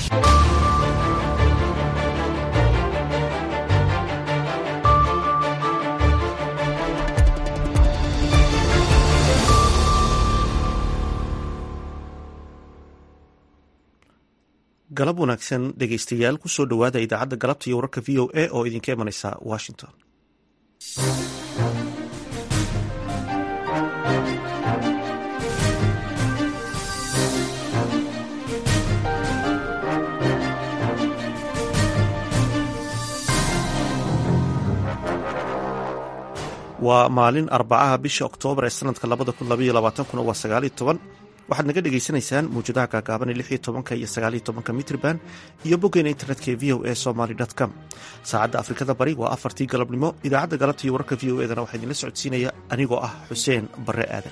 galab wanaagsan dhegaystayaal kusoo dhowaada idaacadda galabta iyo wararka v o a oo idinka imanaysa washington waa maalin arbacaha bisha oktoobar ee sanadka labada kun labaiyo labaatankuna waa sagaaliyo toban waxaad naga dhagaysanaysaan mawjadaha gaagaaban ee lix iyo tobanka iyo sagaaliyo tobanka mitrban iyo boggeena internetka ee v o a somaly com saacadda afrikada bari waa afartii galabnimo idaacadda galabta iyo wararka v o edana waxaa idinla socodsiinaya anigoo ah xuseen barre aadan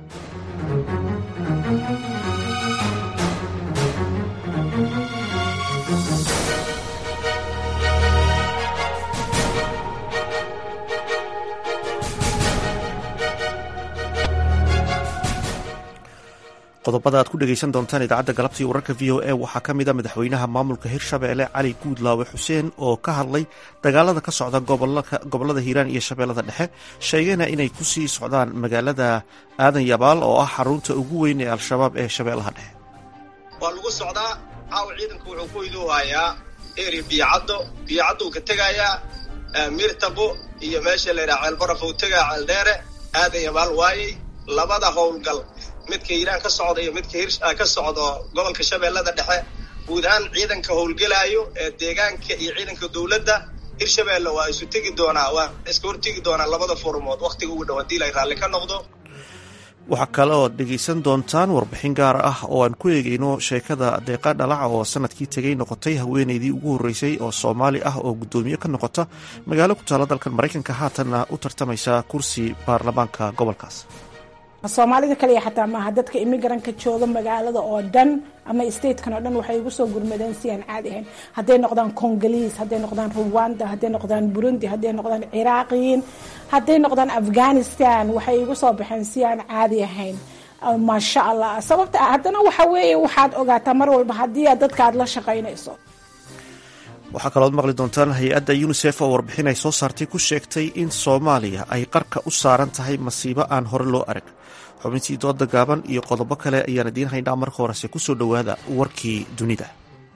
qodobada aad ku dhegaysan doontaan idaacadda galabta iyo wararka v o a waxaa ka mid a madaxweynaha maamulka hirshabeelle cali guudlaawe xuseen oo ka hadlay dagaalada ka socda gobolada hiiraan iyo shabeellada dhexe sheegayna inay ku sii socdaan magaalada aadan yabaal oo ah xarunta ugu weyn ee al-shabaab ee shabeellaha dhexe waa lagu socdaa caawa ciidanku wuxuu ku iduuhayaa eri biyocaddo biyocaddu ka tegayaa mirtabo iyo meesha layidhaha ceelbaraf uu tegaa ceeldheere aadan yabaal waayey labada howlgal midka hiiraan ka socda iyo midka hir ka socdo gobolka shabeellada dhexe guud ahaan ciidanka howlgelaayo ee deegaanka iyo ciidanka dowladda hirshabeelle waa isu tegi doonaa waa iska hortegi doonaa labada furmood wakhtiga ugu dhow haddii lay raalli ka noqdo waxaa kale ood dhegaysan doontaan warbixin gaar ah oo aan ku eegayno sheekada deeqa dhalaca oo sanadkii tegay noqotay haweeneydii ugu horreysay oo soomaali ah oo guddoomiye ka noqota magaalo ku taalla dalkan maraykanka haatanna u tartamaysa kursi baarlamaanka gobolkaas soomaalida kaliya xataa maaha dadka imigranka jooga magaalada oo dhan ama statekan oo dhan waxay igu soo gurmadeen si aan caadi ahayn hadday noqdaan congoliis hadday noqdaan ruwanda hadday noqdaan burundi hadday noqdaan ciraaqiyiin hadday noqdaan afghanistan waxay igu soo baxeen si aan caadi ahayn maasha allah sababta haddana waxa weeye waxaad ogaataa mar walba haddii aad dadka aad la shaqaynayso waxaa kalooad maqli doontaan hay-adda yunisef oo warbixin ay soo saartay ku sheegtay in soomaaliya ay qarka u saaran tahay masiibo aan hore loo arag xubintii dooda gaaban iyo qodobo kale ayaan idiin haynaa marka horese kusoo dhowaada warkii dunida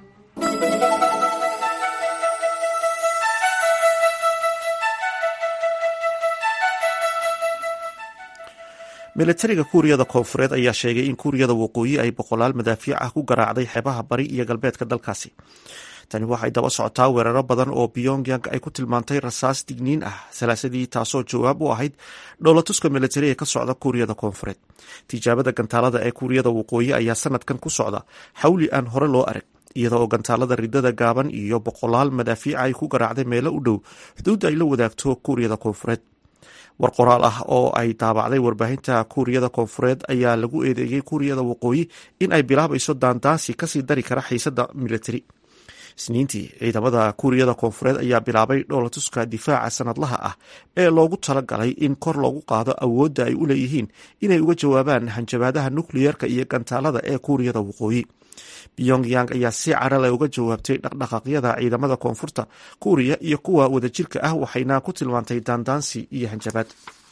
milatariga kuuriyada koonfureed ayaa sheegay in kuuriyada waqooyi ay boqolaal madaafiic ah ku garaacday xeebaha bari iyo galbeedka dalkaasi tani waxay daba socotaa weeraro badan oo pyongyang ay ku tilmaantay rasaas digniin ah salaasadii taasoo jawaab u ahayd dhowlatuska militari ee ka socda kuuriyada koonfureed tijaabada gantaalada ee kuuriyada waqooyi ayaa sanadkan ku socda xawli aan hore loo arag iyada oo gantaalada ridada gaaban iyo boqolaal madaafiica ay ku garaacday meelo u dhow xuduudda ay la wadaagto kuuriyada koonfureed war qoraal ah oo ay daabacday warbaahinta kuuriyada koonfureed ayaa lagu eedeeyey kuuriyada waqooyi in ay bilaabayso daandaansi kasii dari kara xiisada militari isniintii ciidamada kuuriyada koonfureed ayaa bilaabay dhoolatuska difaaca sanadlaha ah ee loogu talagalay in kor loogu qaado awoodda ay u leeyihiin inay uga jawaabaan hanjabaadaha nukliyerka iyo gantaalada ee kuuriyada waqooyi pyongyang ayaa si carale uga jawaabtay dhaqdhaqaaqyada ciidamada koonfurta kuuriya iyo kuwa wadajirka ah waxayna ku tilmaantay daandaansi iyo hanjabaad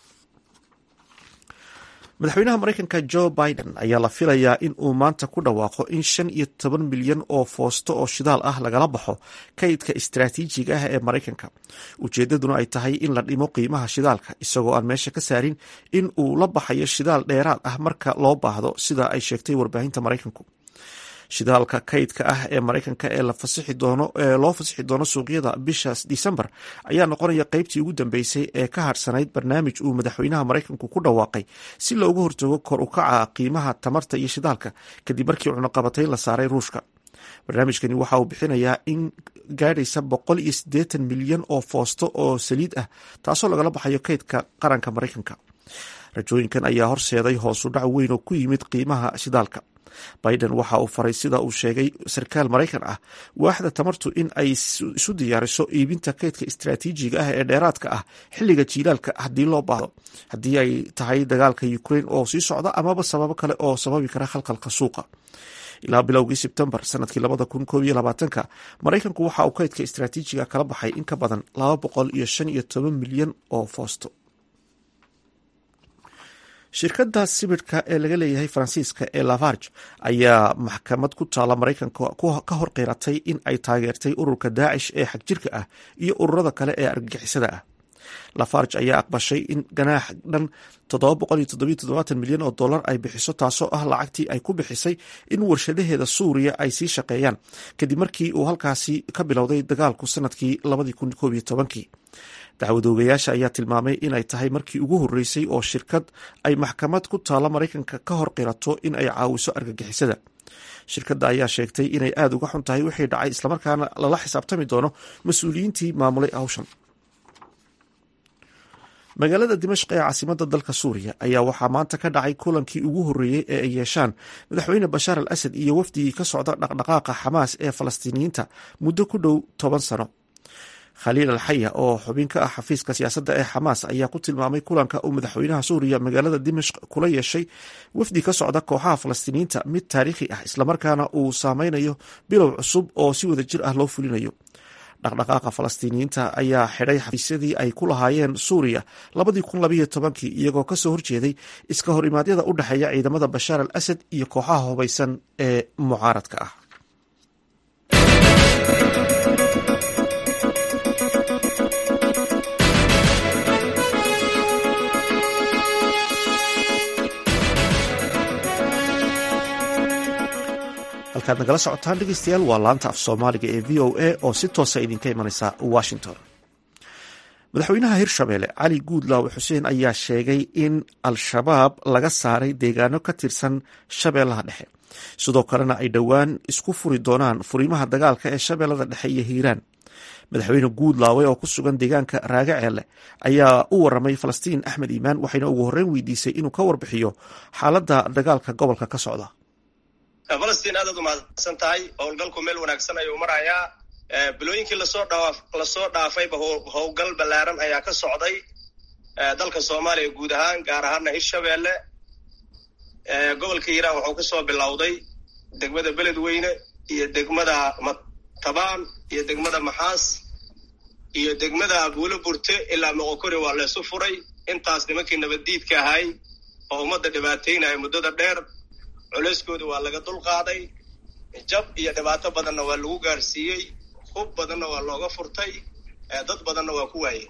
madaxweynaha maraykanka jo biden ayaa la filayaa in uu maanta ku dhawaaqo in shan iyo toban milyan oo foosto oo shidaal ah lagala baxo kaydka istaraatiijiga ah ee maraykanka ujeedaduna ay tahay in la dhimo qiimaha shidaalka isagoo aan meesha ka saarin in uu la baxayo shidaal dheeraad ah marka loo baahdo sida ay sheegtay warbaahinta maraykanku shidaalka kaydka ah ee maraykanka ee ee loo fasixi doono suuqyada bisha disembar ayaa noqonaya qeybtii ugu dambeysay ee ka harsanayd barnaamij uu madaxweynaha maraykanku ku dhawaaqay si loogu hortago kor u kaca qiimaha tamarta iyo shidaalka kadib markii cunaqabatayn la saaray ruushka barnaamijkani waxa uu bixinayaa in gaadhaysa boqol iyo siddeetan milyan oo foosto oo saliid ah taasoo lagala baxayo kaydka qaranka maraykanka rajooyinkan ayaa horseeday hoosu dhac weyn oo ku yimid qiimaha shidaalka biden waxa uu faray sida uu sheegay sarkaal maraykan ah waaxda tamartu in ay isu diyaariso iibinta kaydka istaraatiijiga ah ee dheeraadka ah xilliga jiilaalka haddii loo baahdo haddii ay tahay dagaalka ukraine oo sii socda amaba sababo kale oo sababi kara khalkhalka suuqa ilaa bilowgii sebtembar sanadkii labada kun koob iyo labaatanka maraykanku waxa uu kaydka istaraatiijiga kala baxay in ka badan laba boqol iyo shan iyo toban milyan oo foosto shirkadda sibidhka ee laga leeyahay faransiiska ee lafarge ayaa maxkamad ku taala maraykanka ka hor qiratay in ay taageertay ururka daacish ee xagjirka ah iyo ururada kale ee argagixisada ah lafarge ayaa aqbashay in ganaax dhan milyan oo dolar ay bixiso taasoo ah lacagtii ay ku bixisay in warshadaheeda suuriya ay sii shaqeeyaan kadib markii uu halkaasi ka bilowday dagaalku sanadkii kii dacwadoogayaasha ayaa tilmaamay inay tahay markii ugu horreysay oo shirkad ay maxkamad ku taalla maraykanka ka hor qirato in ay caawiso argagixisada shirkadda ayaa sheegtay inay aada uga xun tahay wixii dhacay islamarkaana lala xisaabtami doono mas-uuliyiintii maamulay hawshan magaalada dimashq ee caasimada dalka suuriya ayaa waxaa maanta ka dhacay kulankii ugu horreeyey ee ay yeeshaan madaxweyne bashaar al asad iyo wafdigii ka socda dhaqdhaqaaqa xamaas ee falastiiniyiinta muddo ku dhow toban sano khaliil al xaya oo xubin ka ah xafiiska siyaasadda ee xamaas ayaa ku tilmaamay kulanka uu madaxweynaha suuriya magaalada dimashq kula yeeshay wafdi ka socda kooxaha falastiiniyiinta mid taariikhi ah islamarkaana uu saameynayo bilow cusub oo si wada jir ah loo fulinayo dhaqdhaqaaqa falastiiniyiinta ayaa xidhay xafiisyadii ay ku lahaayeen suuriya kii iyagoo kasoo horjeeday iska hor imaadyada u dhexeeya ciidamada bashaar al asad iyo kooxaha hubaysan ee mucaaradka ah halkaad nagala socotaan dhegeystayaal waa laanta af soomaaliga ee v o a oo si toosa idinka imaneysa washington madaxweynaha hirshabelle cali guudlaawe xuseen ayaa sheegay in al-shabaab laga saaray deegaano ka tirsan shabeellaha dhexe sidoo kalena ay dhowaan isku furi doonaan furimaha dagaalka ee shabeellada dhexe iyo hiiraan madaxweyne guudlaawe oo ku sugan deegaanka raagaceelle ayaa u waramay falastiin axmed iimaan waxayna ugu horreyn weydiisay inuu ka warbixiyo xaaladda dagaalka gobolka ka socda falastiin aadaad umahadsan tahay howlgalku meel wanaagsan ayuu marayaa bilooyinkii lasoo dhaa lasoo dhaafayba howlgal ballaaran ayaa ka socday dalka soomaaliya guud ahaan gaar ahaana hirshabeelle gobolka hiiraan wuxuu kasoo bilowday degmada beledweyne iyo degmada matabaan iyo degmada maxaas iyo degmada buulo burte ilaa moqokori waa laysu furay intaas nimankii nabaddiidka ahay oo ummadda dhibaateynaya muddada dheer culeyskooda waa laga dulqaaday jab iyo dhibaato badanna waa lagu gaarsiiyey hub badanna waa looga furtay dad badanna waa ku waayey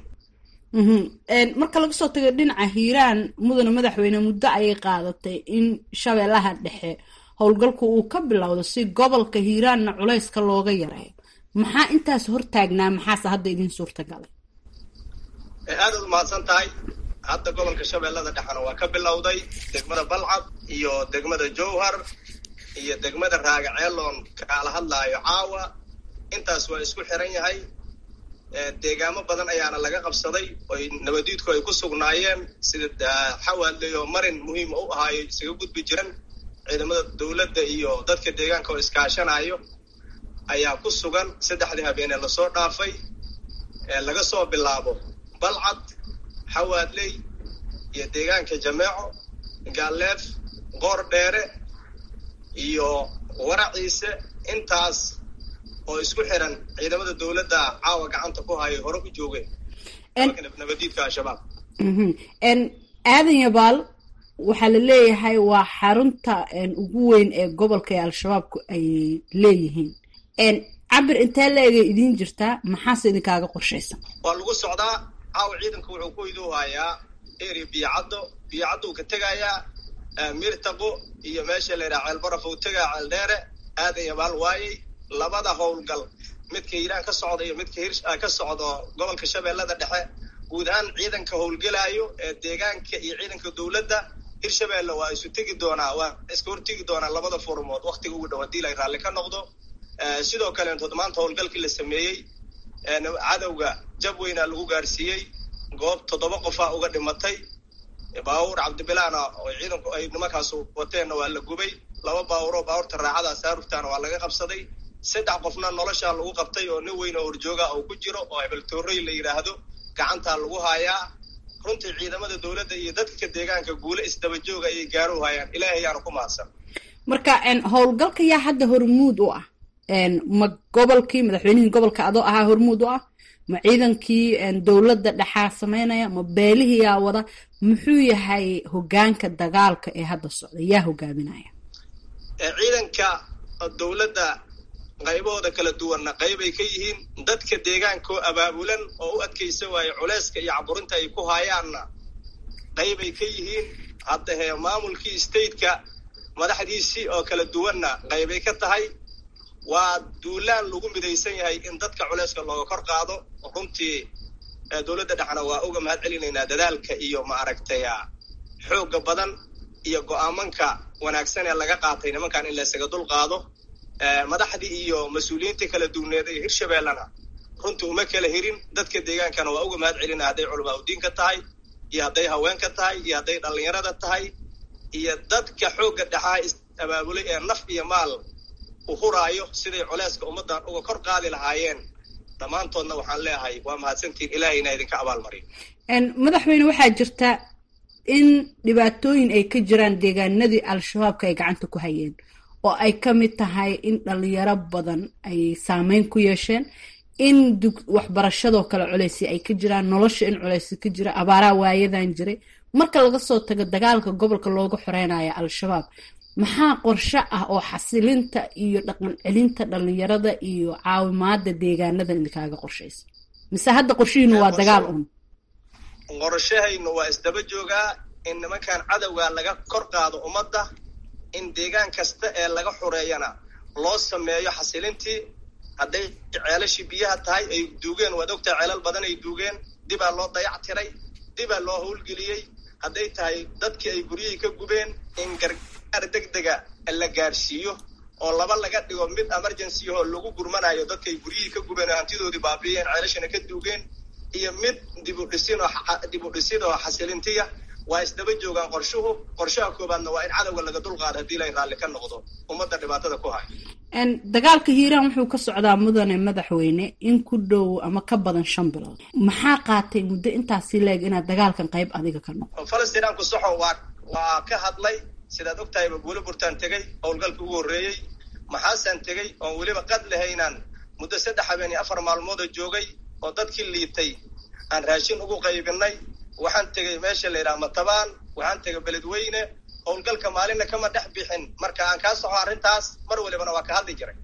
marka laga soo tago dhinaca hiiraan mudane madaxweyne muddo ayay qaadatay in shabeellaha dhexe howlgalku uu ka bilowdo si gobolka hiiraanna culayska looga yareeyo maxaa intaas hortaagnaa maxaase hadda idin suurta galay aadaad umahadsan tahay hadda gobolka shabeellada dhexena waa ka bilowday degmada balcad iyo degmada jowhar iyo degmada raagaceeloon kaala hadlaayo caawa intaas waa isku xiran yahay deegaamo badan ayaana laga qabsaday oy nabadiidku ay ku sugnaayeen sida xawaadley oo marin muhiima u ahaayo isaga gudbi jiran ciidamada dowladda iyo dadka deegaanka oo iskaashanayo ayaa ku sugan saddexdii habeenee lasoo dhaafay laga soo bilaabo balcad xawaadley iyo deegaanka jameeco gaaleef qoor dheere iyo waraciise intaas oo isku xiran ciidamada dowladda caawa gacanta ku hayo hore u joogeen nabadiidka al-shabaab aadan yabaal waxaa la leeyahay waa xarunta ugu weyn ee gobolka ee al-shabaabku ay leeyihiin cabir intee la-egay idiin jirtaa maxaase idinkaaga qorshaysan waa lagu socdaa caawa ciidanka wuxuu ku iduu hayaa area biyocaddo biyocaddo uu ka tegayaa mirtaqo iyo meesha la yidhaha ceelbaraf uu tegaa ceeldheere aadan yabaal waayey labada howlgal midka hiiraan ka socda iyo midka hir ka socdo gobolka shabeellada dhexe guud ahaan ciidanka howlgelaayo ee deegaanka iyo ciidanka dowladda hirshabeelle waa isu tegi doonaa waa iska hortegi doonaa labada furmood waktiga ugu dhow hadii la raalli ka noqdo sidoo kaleentood maanta howlgalkii la sameeyey cadowga jab weynaa lagu gaarsiiyey goob toddoba qofaa uga dhimatay baabuur cabdibilaana oo ciidanku ay nimankaas wateenna waa la gubay laba baawuro baawurta raacada saaruftaana waa laga qabsaday saddex qofna noloshaa lagu qabtay oo nin weyn oo horjooga oo ku jiro oo hebeltoorey la yidhaahdo gacantaa lagu haayaa runtii ciidamada dowladda iyo dadka deegaanka guule isdaba jooga ayay gaaru hayaan ilaahay yaana ku mahadsan marka howlgalka yaa hadda hormuud u ah ma gobolkii madaxweynihii gobolka adoo ahaa hormuud u ah ma ciidankii dowladda dhexaa sameynaya ma beelihii yaa wada muxuu yahay hogaanka dagaalka ee hadda socda yaa hogaaminaya ciidanka dowladda qaybahooda kala duwanna qaybay ka yihiin dadka deegaankoo abaabulan oo u adkaysa waaye culeyska iyo caburinta ay ku haayaanna qaybay ka yihiin hadda hee maamulkii stateka madaxdiisii oo kala duwanna qaybay ka tahay waa duulaan lagu midaysan yahay in dadka culeyska looga kor qaado runtii dowladda dhexna waa uga mahad celinaynaa dadaalka iyo maaragtay xoogga badan iyo go-aamanka wanaagsan ee laga qaatay nimankan in laysaga dul qaado madaxdii iyo mas-uuliyiinta kala duwneed ee hirshabeellena runtii uma kala hirin dadka deegaankana waa uga mahad celina hadday culamaa udiinka tahay iyo hadday haweenka tahay iyo hadday dhallinyarada tahay iyo dadka xoogga dhexaa is-abaabulay ee naf iyo maal u huraayo siday culeyska ummaddan uga kor qaadi lahaayeen dhammaantoodna waxaan leeyahay waa mahadsantiin ilaahayna idinka abaalmariyo madaxweyne waxaa jirta in dhibaatooyin ay ka jiraan deegaanadii al-shabaabka ay gacanta ku hayeen oo ay ka mid tahay in dhalinyaro badan ay saameyn ku yeesheen in waxbarashadoo kale culeysi ay ka jiraan nolosha in culeysi ka jira abaaraha waayadan jiray marka laga soo tago dagaalka gobolka looga xoreynaya al-shabaab maxaa qorshe ah oo xasilinta iyo dhaqan celinta dhalinyarada iyo caawimaada deegaanadan idinkaaga qorshaysa mise hadda qorshihiinu waa dagaal un qorshahaynu waa isdaba joogaa in nimankan cadowga laga kor qaado ummadda in deegaan kasta ee laga xureeyana loo sameeyo xasilintii hadday ceelashii biyaha tahay ay duugeen waad ogtahay ceelal badan ay duugeen dibaa loo dayac tiray dibaa loo howlgeliyey hadday tahay dadkii ay guryihii ka gubeen in gargaar degdega la gaarsiiyo oo laba laga dhigo mid emergency oo lagu gurmanayo dadkay guryihii ka gubeen oo hantidoodii baabiiyeen ceelashana ka duugeen iyo mid dibudhisin oo dibudhisid oo xasilintiya waa isdaba joogaan qorshuhu qorshaha koobaadna waa in cadowga laga dulqaado haddii lay raalli ka noqdo ummadda dhibaatada ku hayo dagaalka hiiraan wuxuu ka socdaa mudane madaxweyne in ku dhow ama ka badan shan bilood maxaa qaatay muddo intaasi leeg inaad dagaalkan qayb adiga ka noqo falastiinaanku soxo waa waa ka hadlay sidaad ogtahay buule burtaan tegey howlgalka ugu horreeyey maxaasaan tegey oon weliba qad lahaynaan muddo saddex habeen iyo afar maalmooda joogay oo dadkii liitay aan raashin ugu qaybinay waxaan tegey meesha la yidhaha matabaan waxaan tegay beledweyne howlgalka maalinna kama dhex bixin marka aan kaa soxo arrintaas mar walibana waa ka hadli jiray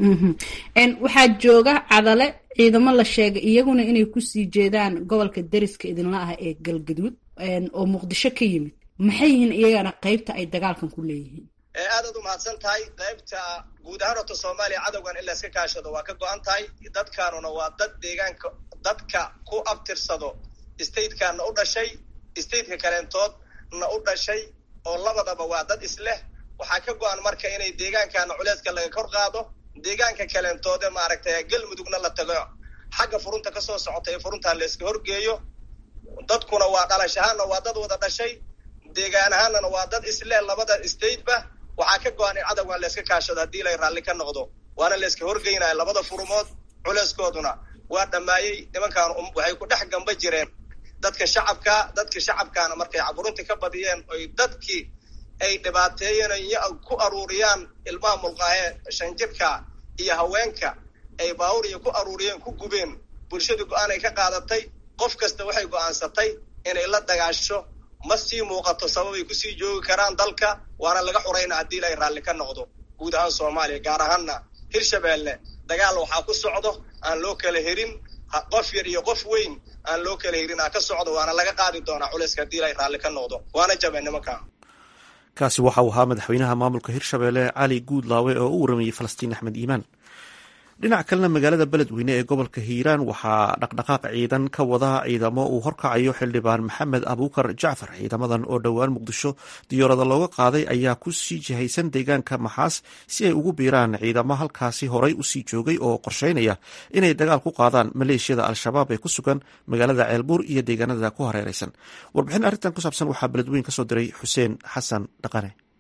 waxaa jooga cadale ciidamo la sheegay iyaguna inay kusii jeedaan gobolka deriska idinla ah ee galgaduud oo muqdisho ka yimid maxay yihiin iyagana qaybta ay dagaalkan ku leeyihiin aadaad u mahadsan tahay qaybta guud ahaan horta soomaaliya cadowgan in layska kaashado waa ka go-an tahay dadkaanuna waa dad deegaanka dadka ku abtirsado statekaana u dhashay stateka kaleentoodna u dhashay oo labadaba waa dad isleh waxaa ka go-an marka inay deegaankaana culeeska laga kor qaado deegaanka kaleentoode maaragtay galmudugna la tago xagga furunta kasoo socota ee furuntaa layska horgeeyo dadkuna waa dhalashahaanna waa dad wada dhashay deegaan ahaanana waa dad isleh labada stateba waxaa ka go-an in cadowgan layska kaashado haddii lay raalli ka noqdo waana layska horgeynaya labada furumood culeeskooduna waa dhammaayey nimankaan waxay ku dhex gamba jireen dadka shacabka dadka shacabkaana markay caburinta ka badiyeen oy dadkii ay dhibaateeyeen ku aruuriyaan ilmaha mulqaahee shanjirka iyo haweenka ay baawuriya ku aruuriyeen ku gubeen bulshadu go-aan ay ka qaadatay qof kasta waxay go-aansatay inay la dagaasho ma sii muuqato sababay kusii joogi karaan dalka waana laga xurayna haddii ilay raalli ka noqdo guud ahaan soomaaliya gaar ahaanna hirshabeelle dagaal waxaa ku socdo aan loo kala herin qof yar iyo qof weyn aan loo kala herin aa ka socdo waana laga qaadi doonaa culayska haddii ilay raalli ka noqdo waana jabeen nimanka kaasi waxa uu ahaa madaxweynaha maamulka hirshabeelle cali guudlaawe oo u waramayey falastiin axmed iimaan dhinac kalena magaalada beledweyne ee gobolka hiiraan waxaa dhaqdhaqaaq ciidan ka wada ciidamo uu horkacayo xildhibaan maxamed abuukar jacfar ciidamadan oo dhowaan muqdisho diyaarada looga qaaday ayaa ku sii jihaysan deegaanka maxaas si ay ugu biiraan ciidamo halkaasi horay usii joogay oo qorsheynaya inay dagaal ku qaadaan maleeshiyada al-shabaab ee ku sugan magaalada ceelbuur iyo deegaanada ku hareereysan warbixin arrintan ku saabsan waxaa beledweyne kasoo diray xuseen xasan dhaqane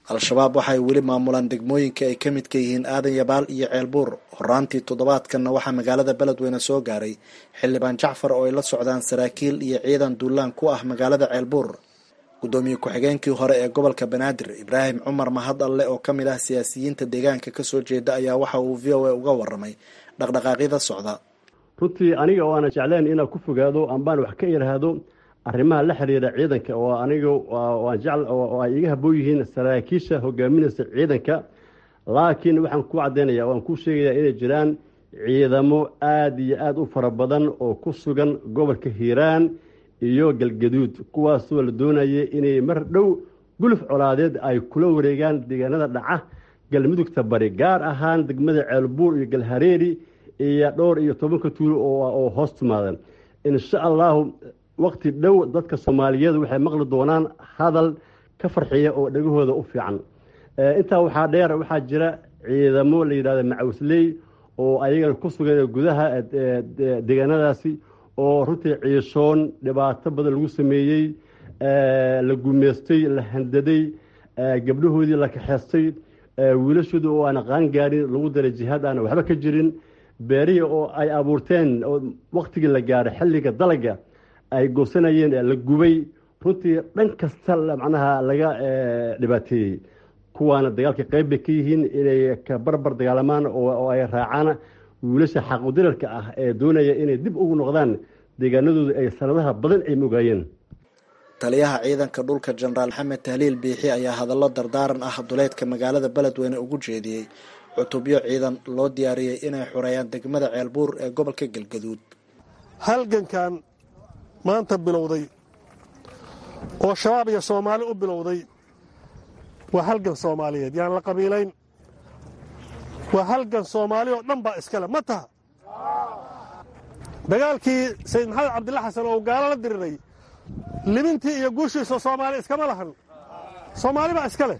al-shabaab waxay weli maamulaan degmooyinka ay ka midka yihiin aadan yabaal iyo ceelbuur horaantii toddobaadkanna waxaa magaalada beledweyne soo gaaray xildhibaan jacfar oo ay la socdaan saraakiil iyo ciidan duulaan ku ah magaalada ceelbuur guddoomiye ku-xigeenkii hore ee gobolka banaadir ibraahim cumar mahad alle oo ka mid ah siyaasiyiinta deegaanka kasoo jeeda ayaa waxa uu v o a uga waramay dhaqdhaqaaqyada socda runtii aniga oo aana jecleen inaan ku fogaado ambaan wax ka iraahdo arrimaha la xiriira ciidanka oo aniga waan jecl oo ay iga haboon yihiin saraakiisha hogaaminaysa ciidanka laakiin waxaan ku caddaynaya waan ku sheegayaa inay jiraan ciidamo aada iyo aada u fara badan oo ku sugan gobolka hiiraan iyo galgaduud kuwaasoo la doonaya inay mar dhow guluf colaadeed ay kula wareegaan deegaanada dhaca galmudugta bari gaar ahaan degmada ceelbuur iyo galhareeri iyo dhowr iyo tobanka tuulo oo hoos timaadan insha allahu waqti dhow dadka soomaaliyeed waxay maqli doonaan hadal ka farxiya oo dhegahooda u fiican intaa waxaa dheer waxaa jira ciidamo la yidhahda macawsley oo ayagana ku sugan gudaha deegaanadaasi oo runtii ciishoon dhibaato badan lagu sameeyey la gumeystay la handaday gabdhahoodii la kaxeystay wiilashooda oo aan qaan gaarin lagu daray jihaad aan waxba ka jirin beerihii oo ay abuurteen oo waktigii la gaaray xilliga dalaga ay goosanayeen la gubay runtii dhan kasta macnaha laga dhibaateeyey kuwaana dagaalka qayb bay ka yihiin inay ka barbar dagaalamaan oo ay raacaan wiilasha xaqudirarka ah ee doonaya inay dib ugu noqdaan deegaanadooda ay sanadaha badan ay mogaayeen taliyaha ciidanka dhulka jenaraal maxamed tahliil biixi ayaa hadallo dardaaran ah duleedka magaalada beledweyne ugu jeediyey cutubyo ciidan loo diyaariyey inay xoreeyaan degmada ceelbuur ee gobolka galgaduud halgankan maanta bilowday oo shabaab iyo soomaali u bilowday waa halgan soomaaliyeed yaan la qabiilayn waa halgan soomaali oo dhan baa iskale ma taha dagaalkii sayid maxamed cabdilla xasan oo gaalo la diriray libintii iyo guushiisa soomaali iskama lahan soomaali baa iska leh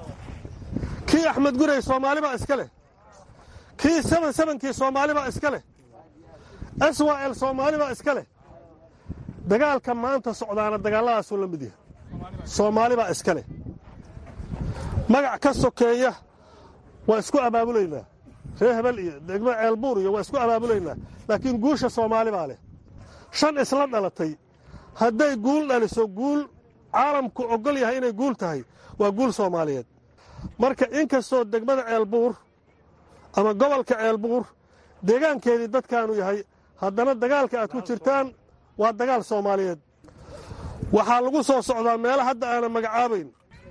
kii axmed gurey soomaali baa iska leh kii seben sebenkii soomaali baa iska leh swal soomaali baa iska leh dagaalka maanta socdaana dagaalladaasuu la mid yahay soomaali baa iska leh magac ka sokeeya waa isku abaabulaynaa reer hebel iyo degmo ceelbuur iyo waa isku abaabulaynaa laakiin guusha soomaali baa leh shan isla dhalatay hadday guul dhaliso guul caalamku ogol yahay inay guul tahay waa guul soomaaliyeed marka inkastoo degmada ceelbuur ama gobolka ceelbuur deegaankeedii dadkaanu yahay haddana dagaalka aad ku jirtaan waa dagaal soomaaliyeed waxaa lagu soo socdaa meelo hadda aanan magacaabayn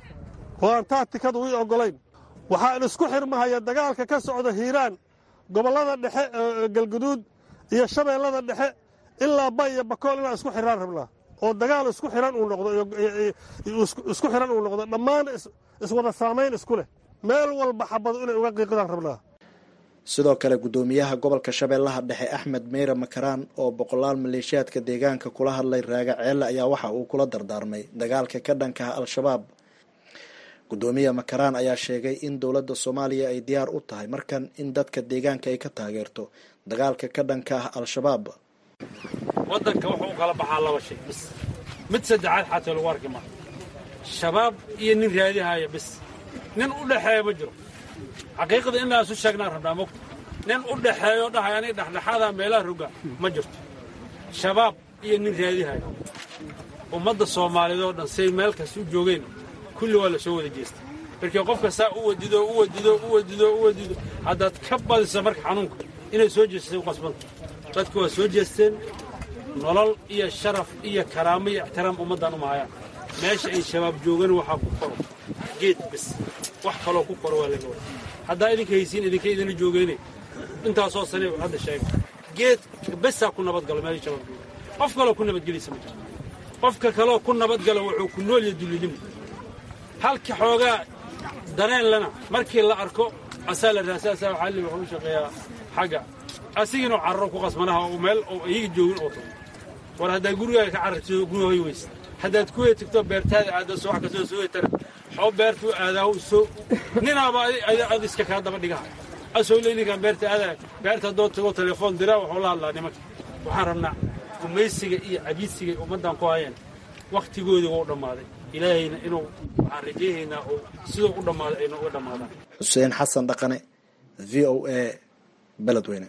oo aan taatikadu ii oggolayn waxaan isku xirmahaya dagaalka ka socda hiiraan gobollada dhexe galguduud iyo shabeellada dhexe ilaa bay iyo bakool inaan isku xiraan rabnaa oo dagaal isku xiran uu noqdo isku xiran uu noqdo dhammaan iswada saamayn isku leh meel walba xabado inay uga qiiqdaan rabnaa sidoo kale guddoomiyaha gobolka shabeellaha dhexe axmed meyre makaraan oo boqolaal maleeshiyaadka deegaanka kula hadlay raaga ceelle ayaa waxa uu kula dardaarmay dagaalka ka dhankaha al-shabaab guddoomiye makaraan ayaa sheegay in dowladda soomaaliya ay diyaar u tahay markan in dadka deegaanka ay ka taageerto dagaalka ka dhanka ah al-shabaab waddanka wuxuu u kala baxaa laba shay bis mid saddexaad xataa lagu arki maa shabaab iyo nin raadihaya bis nin u dhexeeya ma jiro xaqiiqda inaan isu sheegnaan rabnaa mogta nin u dhexeeyo dhahay aniga dhexdhexaada meelaha roga ma jirto shabaab iyo nin raadihaya ummadda soomaaliyeed oo dhan say meel kasta u joogeen kulli waa la soo wada jeestay markii qofka saa u wadido u wadido u wadido u wadido haddaad ka badisa marka xanuunka inay soo jeesatay u qasbanta dadku waa soo jeesteen nolol iyo sharaf iyo karaamo iyo ixtiraam ummaddan uma hayaan meesha ay shabaab joogan waxaa ku koro geed bis wax kaloo ku koro waa laga wada haddaa idinka haysiin idinka idina joogeene intaasoo sane hadda sheega geed besaa ku nabadgalo meesha shabaab joogan qof kaloo ku nabadgelaysa ma jirto qofka kaloo ku nabadgalo wuxuu ku nool yahay dullinimo halka xoogaa dareen lana markii la arko asaa la raasaasaa waxaa li wuxuu u shaqeeyaa xagga asigiinoo cararo ku qasmanaha oo meel oo iyaga joogin oo tago war haddaad gurigaaga ka carartido gudahoy weyse haddaad kuwey tagto beertaada aaddo soo wax kastoo soo tara xoo beertuu aadaahu soo ninaaba ad iska kaa daba dhigaha asoo le ninkaan beerta aadaa beerta haddoo tago telefoon diraa waxuu la hadlaa nimanka waxaan rabnaa gumaysiga iyo cabiidsiga ummaddan ku hayeen wakhtigoodii wuu dhammaaday ilaahayna inuu waxaan rajaynaynaa uu siduu u dhammaado ayna uga dhammaadaan xuseen xasan dhaqane v o a beledweyne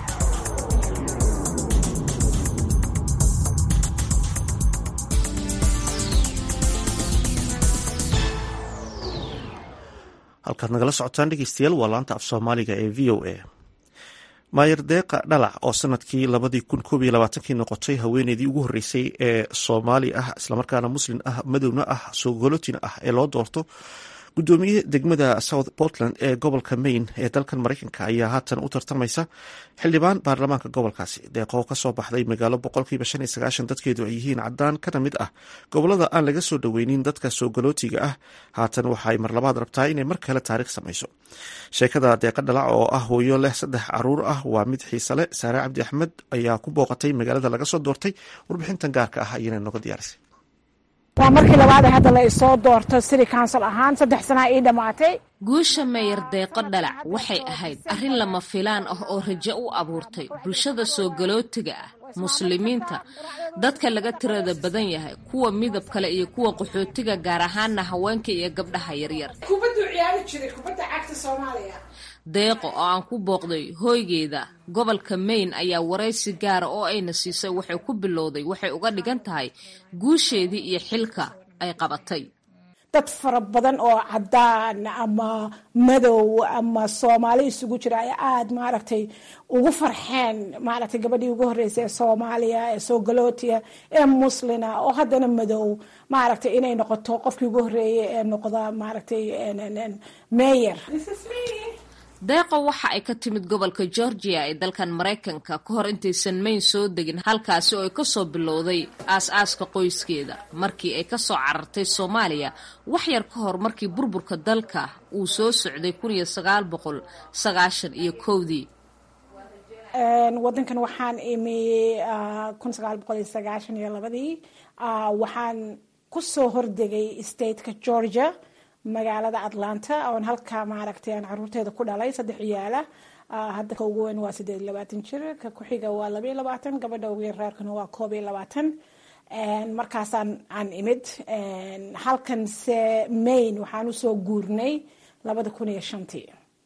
halkaad nagala socotaan dhegeystayaal waa laanta af soomaaliga ee v o a maayer deeqa dhalac oo sanadkii labadii kun koob iyo labaatankii noqotay haweeneydii ugu horreysay ee soomaali ah islamarkaana muslin ah madowna ah soogolotina ah ee loo doorto gudoomiye degmada south portland ee gobolka maine ee dalkan mareykanka ayaa haatan u tartamaysa xildhibaan baarlamaanka gobolkaasi deeqoo kasoo baxday magaalo boqolkiiba shan iyo sagaashan dadkeedu ay yihiin cadaan kana mid ah gobolada aan laga soo dhoweynin dadka soogolootiga ah haatan waxaay marlabaad rabtaa inay mar kale taariikh samayso sheekada deeqa dhalac oo ah hooyo leh saddex caruur ah waa mid xiise leh saare cabdi axmed ayaa ku booqatay magaalada laga soo doortay warbixintan gaarka ah ayana nooga diyaarisay waa markii labaad hadda la isoo doorto city council ahaan saddex sanaa ii dhammaatay guusha meyer deeqo dhalac waxay ahayd arrin lama filaan ah oo rajo u abuurtay bulshada soogolootiga ah muslimiinta dadka laga tirada badan yahay kuwa midab kale iyo kuwa qaxootiga gaar ahaana haweenka iyo gabdhaha yaryar deeqo oo aan ku booqday hooygeeda gobolka maine ayaa waraysi gaara oo ayna siisay waxay ku bilowday waxay uga dhigan tahay guusheedii iyo xilka ay qabatay dad fara badan oo cadaan ama madow ama soomaali isugu jira ay aada maaragtay ugu farxeen maaragtay gabadhii ugu horreysay ee soomaaliya ee soogolootiya ee muslina oo haddana madow maaragtay inay noqoto qofkii ugu horreeyay ee noqda maaragtay meyer deeqo waxa ay ka timid gobolka georgia ee dalkan maraykanka ka hor intaysan mayn soo degin halkaasi oo ay kasoo bilowday aas-aaska qoyskeeda markii ay kasoo carartay soomaaliya wax yar ka hor markii burburka dalka uu soo socday kun iyo sagaal boqol sagaashan iyo kowdii wadankan waxaan imi kun sagaal boqol iyo sagaashan iyo labadii waxaan kusoo hordegay stateka georgia magaalada atlanta oon halka maaragtay aan caruurteeda ku dhalay saddex ciyaala hadda ka ugu weyn waa sideed iyo labaatan jir ka ku-xiga waa laba iyo labaatan gabadha ugu yarreerkana waa koob iyo labaatan markaasaan aan imid halkan se maine waxaan usoo guurnay labada kun iyo shantii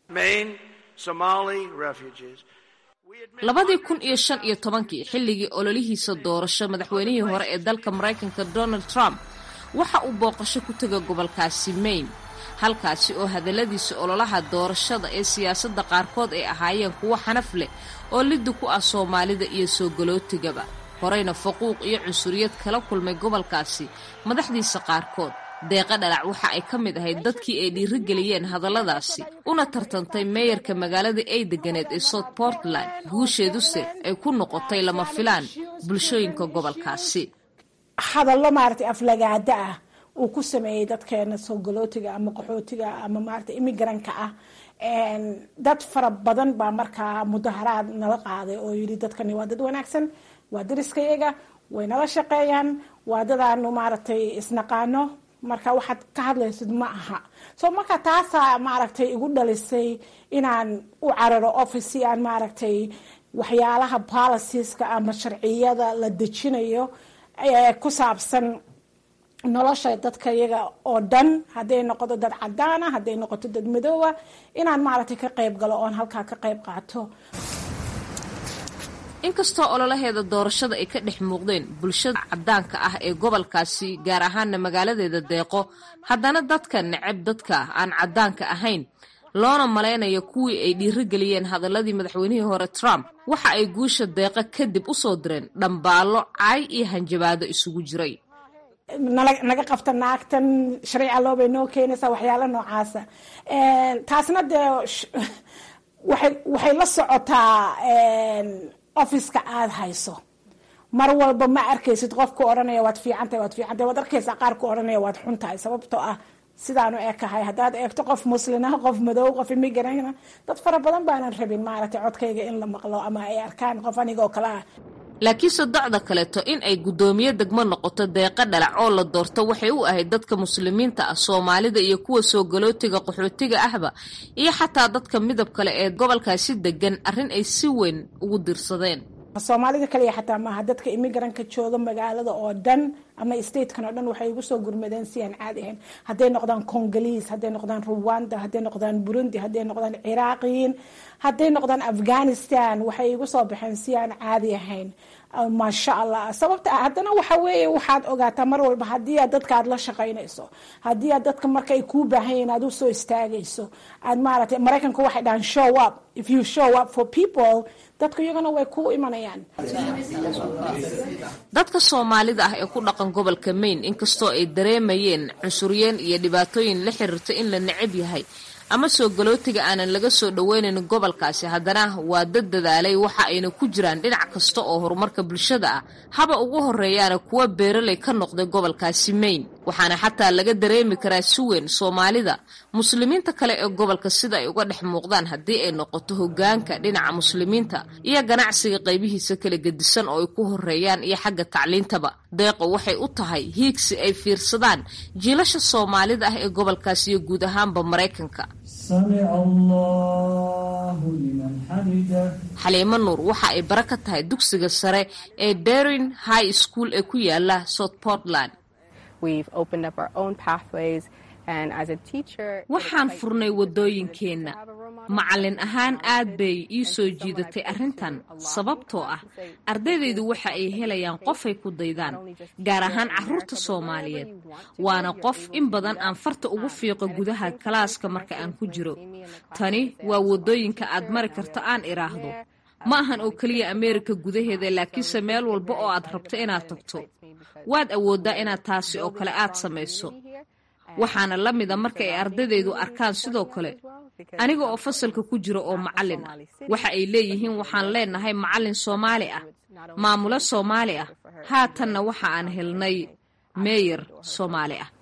labadii kun iyo shan iyo tobankii xilligii ololihiisa doorasho madaxweynihii hore ee dalka maraykanka donald trump waxa uu booqasho ku tega gobolkaasi maine halkaasi oo hadalladiisa ololaha doorashada ee siyaasadda qaarkood ay ahaayeen kuwo xanaf leh oo liddi ku ah soomaalida iyo soogolootigaba horeyna faquuq iyo cunsuriyad kala kulmay gobolkaasi madaxdiisa qaarkood deeqa dhalac waxa ay ka mid ahayd dadkii ay dhiirigeliyeen hadalladaasi una tartantay meeyarka magaalada ay deganeed ee south portland guusheeduse ay ku noqotay lama filaan bulshooyinka gobolkaasi hadallo maaragtay aflagaada ah uu ku sameeyey dadkeena soogolootiga ama qaxootiga ama maaragtay imigranka ah dad fara badan baa markaa mudaharaad nala qaaday oo yidhi dadkani waa dad wanaagsan waa dariskayaga way nala shaqeeyaan waa dadaanu maaragtay isnaqaano marka waxaad ka hadlaysid ma aha so marka taasaa maaragtay igu dhalisay inaan u cararo office si aan maaragtay waxyaalaha policieska ama sharciyada la dejinayo ku saabsan nolosha dadka iyaga oo dhan hadday noqoto dad cadaana hadday noqoto dad madoowa inaan maaragtay ka qayb galo oon halkaa ka qayb qaato inkastoo ololaheeda doorashada ay ka dhex muuqdeen bulshada cadaanka ah ee gobolkaasi gaar ahaana magaaladeeda deeqo haddana dadka neceb dadka aan cadaanka ahayn loona malaynayo kuwii ay dhiirigeliyeen hadaladii madaxweynihii hore trump waxa ay guusha deeqa kadib usoo direen dhambaallo caay iyo hanjabaado isugu jiray naga qabta naagtan sharci loobay noo keenaysaa waxyaala noocaasa taasna dee waxay la socotaa officeka aada hayso mar walba ma arkaysid qofku odhanaya waad fiicantahay waad fiicantahay waad arkaysaa qaar ku odhanaya waad xun tahay sababtoo ah sidaanu ekahay haddaad eegto qof muslina qof madow qof imigran dad fara badan baanan rabin maaragtay codkayga in la maqlo ama ay arkaan qof anigoo kale ah laakiinse docda kaleeto in ay guddoomiye degmo noqoto deeqa dhalac oo la doorto waxay u ahayd dadka muslimiinta ah soomaalida iyo kuwa soogolootiga qaxootiga ahba iyo xataa dadka midab kale ee gobolkaasi degan arrin ay si weyn ugu dirsadeen soomaalida kaliya xataa maaha dadka imigranka jooga magaalada oo dhan ama statekan oo dhan waxay igu soo gurmadeen si aan caadi ahayn hadday noqdaan congoliis hadday noqdaan rwanda hadday noqdaan burundi hadday noqdaan ciraaqiyiin hadday noqdaan afghanistan waxay igu soo baxeen si aan caadi ahayn maasha allah sababta haddana waxa weeye waxaad ogaataa mar walba haddii aad dadka aad la shaqaynayso haddii aad dadka marka ay kuu baahan yihiin aad usoo istaagayso aad maaragtay maraykanku waxay dhahaan show up if you show up for people dadku iyagana way ku imanayaan dadka soomaalida ah ee ku dhaqan gobolka maine inkastoo ay dareemayeen cunsuryeen iyo dhibaatooyin la xiriirta in la necab yahay ama soo galootiga aanan laga soo dhoweynayn gobolkaasi haddana waa dad dadaalay waxa ayna ku jiraan dhinac kasta oo horumarka bulshada ah haba ugu horeeyaana kuwa beeraley ka noqday gobolkaasi maine waxaana xataa laga dareemi karaa si weyn soomaalida muslimiinta kale ee gobolka sida ay uga dhex muuqdaan haddii ay noqoto hogaanka dhinaca muslimiinta iyo ganacsiga qaybihiisa kala gedisan oo ay ku horeeyaan iyo xagga tacliintaba deeqo waxay u tahay hiigsi ay fiirsadaan jiilasha soomaalida ah ee gobolkaas iyo guud ahaanba maraykanka xaliimo nuur waxa ay bara ka tahay dugsiga sare ee darin high school ee ku yaala south portland waxaan furnay waddooyinkeenna macallin ahaan aad bay ii soo jiidatay arrintan sababtoo ah ardaydaydu waxa ay helayaan qofay ku daydaan gaar ahaan carruurta soomaaliyeed waana qof in badan aan farta ugu fiiqo gudaha kalaaska marka aan ku jiro tani waa waddooyinka aad mari karto aan idhaahdo ma ahan oo keliya ameerika gudaheeda laakiinse meel walba oo aad rabto inaad tagto waad awooddaa inaad taasi oo kale aad samayso waxaana la mida marka ay ardaydaydu arkaan sidoo kale aniga oo fasalka ku jira oo macallin ah waxa ay leeyihiin waxaan leenahay macallin soomaali ah maamulo soomaali ah haatanna waxa aan helnay meeyar soomaali ah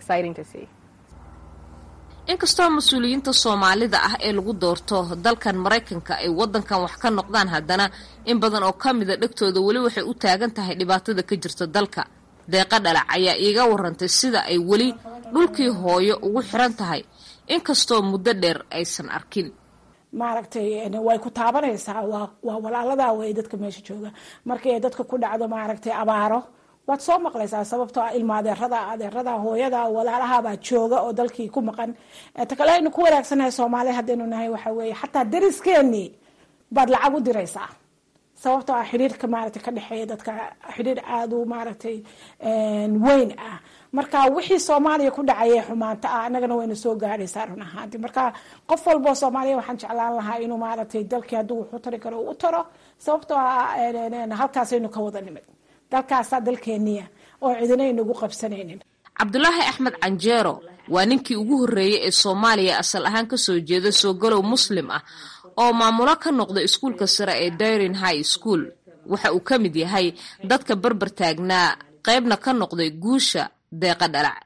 inkastoo mas-uuliyiinta soomaalida ah ee lagu doorto dalkan maraykanka ay waddankan wax ka noqdaan haddana in badan oo ka mida dhegtooda weli waxay u taagan tahay dhibaatada ka jirta dalka deeqa dhalac ayaa iiga warantay sida ay weli dhulkii hooyo ugu xiran tahay inkastoo muddo dheer aysan arkin maaragtay way ku taabanaysaa waa waa walaaladaa wey dadka meesha jooga markii ay dadka ku dhacdo maaragtay abaaro waad soo maqlaysaa sababtoo ah ilma adeerada adeerada hooyada walaalahabaa jooga oo dalkii ku maqan ta kale aynu ku wanaagsanahay soomaaliya haddaynu nahay waxa weeye xataa dariskeenii baad lacag u diraysaa sababtoo ah xidhiirka maaragtay ka dhexeeya dadka xidhiir aada u maaragtay weyn ah marka wixii soomaaliya ku dhacayay xumaanta ah annagana wayna soo gaadhaysaa run ahaanti marka qof walboo soomaaliya waxaan jeclaan lahaa inuu maaragtay dalkii hadduu wuxu tari karo u taro sababtoo ah halkaasaynu ka wada nimid dalkaasaa dalkeeniya oo cidina aynagu qabsanaynin cabdulaahi axmed canjeero waa ninkii ugu horreeyey ee soomaaliya asal ahaan kasoo jeeda soogalow muslim ah oo maamulo ka noqda iskuulka sare ee dairin high school waxa uu ka mid yahay dadka berber taagnaa qaybna ka noqday guusha deeqa dhalac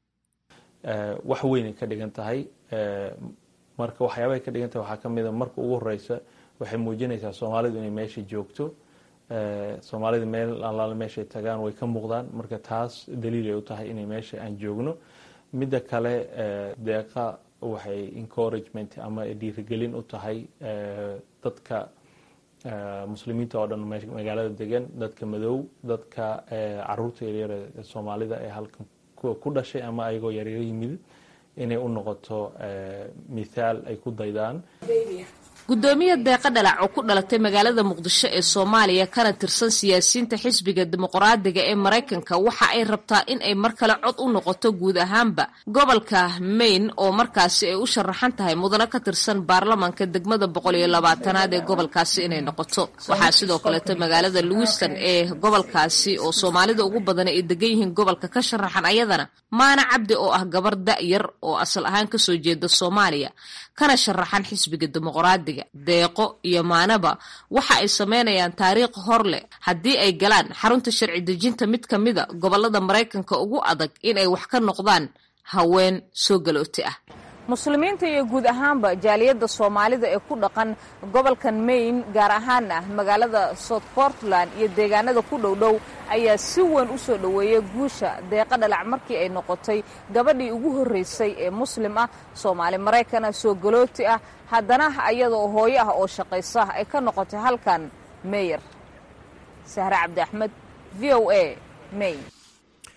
wax weynay ka dhigan tahay marka waxyaabahay ka dhigan tahay waxaa ka mida marka ugu horeysa waxay muujinaysaa soomaalidu inay meesha joogto soomaalida meel allaale meeshay tagaan way ka muuqdaan marka taas daliilay u tahay inay meesha aan joogno midda kale deeqa waxay encouragement ama dhiirigelin u tahay dadka muslimiinta oo dhan magaalada degan dadka madow dadka caruurta yaryar ee soomaalida ee halkan ku dhashay ama ayagoo yaryar yimid inay u noqoto mithaal ay ku daydaan gudoomiya deeqa dhalac oo ku dhalatay magaalada muqdisho ee soomaaliya kana tirsan siyaasiyiinta xisbiga dimuqraadiga ee maraykanka waxa ay rabtaa in ay mar kale cod u noqoto guud ahaanba gobolka maine oo markaasi ay u sharaxan tahay mudano ka tirsan baarlamanka degmada boqol iyo labaatanaad ee gobolkaasi inay noqoto waxaa sidoo kaleeto magaalada lewiston ee gobolkaasi oo soomaalida ugu badan ay degan yihiin gobolka ka sharaxan ayadana maana cabdi oo ah gabar da-yar oo asal ahaan kasoo jeeda soomaaliya kana sharaxan xisbiga dimuqraadiga deeqo iyo maanaba waxa ay sameynayaan taariikh hor leh haddii ay galaan xarunta sharci dejinta mid ka mida gobolada maraykanka ugu adag inay wax ka noqdaan haween soo galooti ah muslimiinta iyo guud ahaanba jaaliyadda soomaalida ee ku dhaqan gobolkan maine gaar ahaana magaalada south portland iyo deegaanada ku dhowdhow ayaa si weyn u soo dhoweeyay guusha deeqa dhalac markii ay noqotay gabadhii ugu horreysay ee muslim ah soomaali maraykana soo galooti ah haddana ayadoo hooyo ah oo shaqaysa ay ka noqotay halkan meyer sahre cabdi axmed v o a maine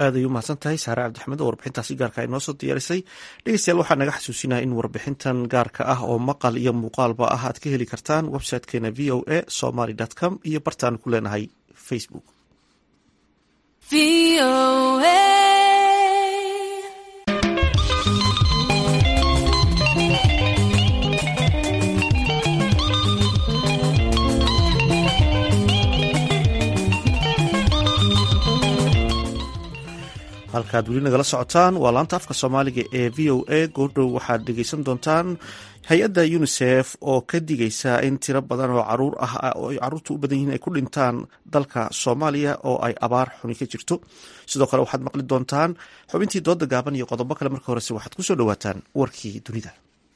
aad ay u mahadsan tahay saare cabdixmed oo warbixintaasi gaarka ay noo soo diyaarisay dhegeystayaal waxaa naga xasuusinaya in warbixintan gaarka ah oo maqal iyo muuqaalba ah aad ka heli kartaan websitekeena v o a somaly com iyo bartaan ku leenahay facebook halkaad weli nagala socotaan waa laanta afka soomaaliga ee v o a goordhow waxaad dhegeysan doontaan hay-adda unisef oo ka digaysa in tiro badan oo caruur ah oo ay caruurta u badan yihiin ay ku dhintaan dalka soomaaliya oo ay abaar xuni ka jirto sidoo kale waxaad maqli doontaan xubintii dooda gaaban iyo qodobo kale marka horese waxaad kusoo dhawaataan warkii dunida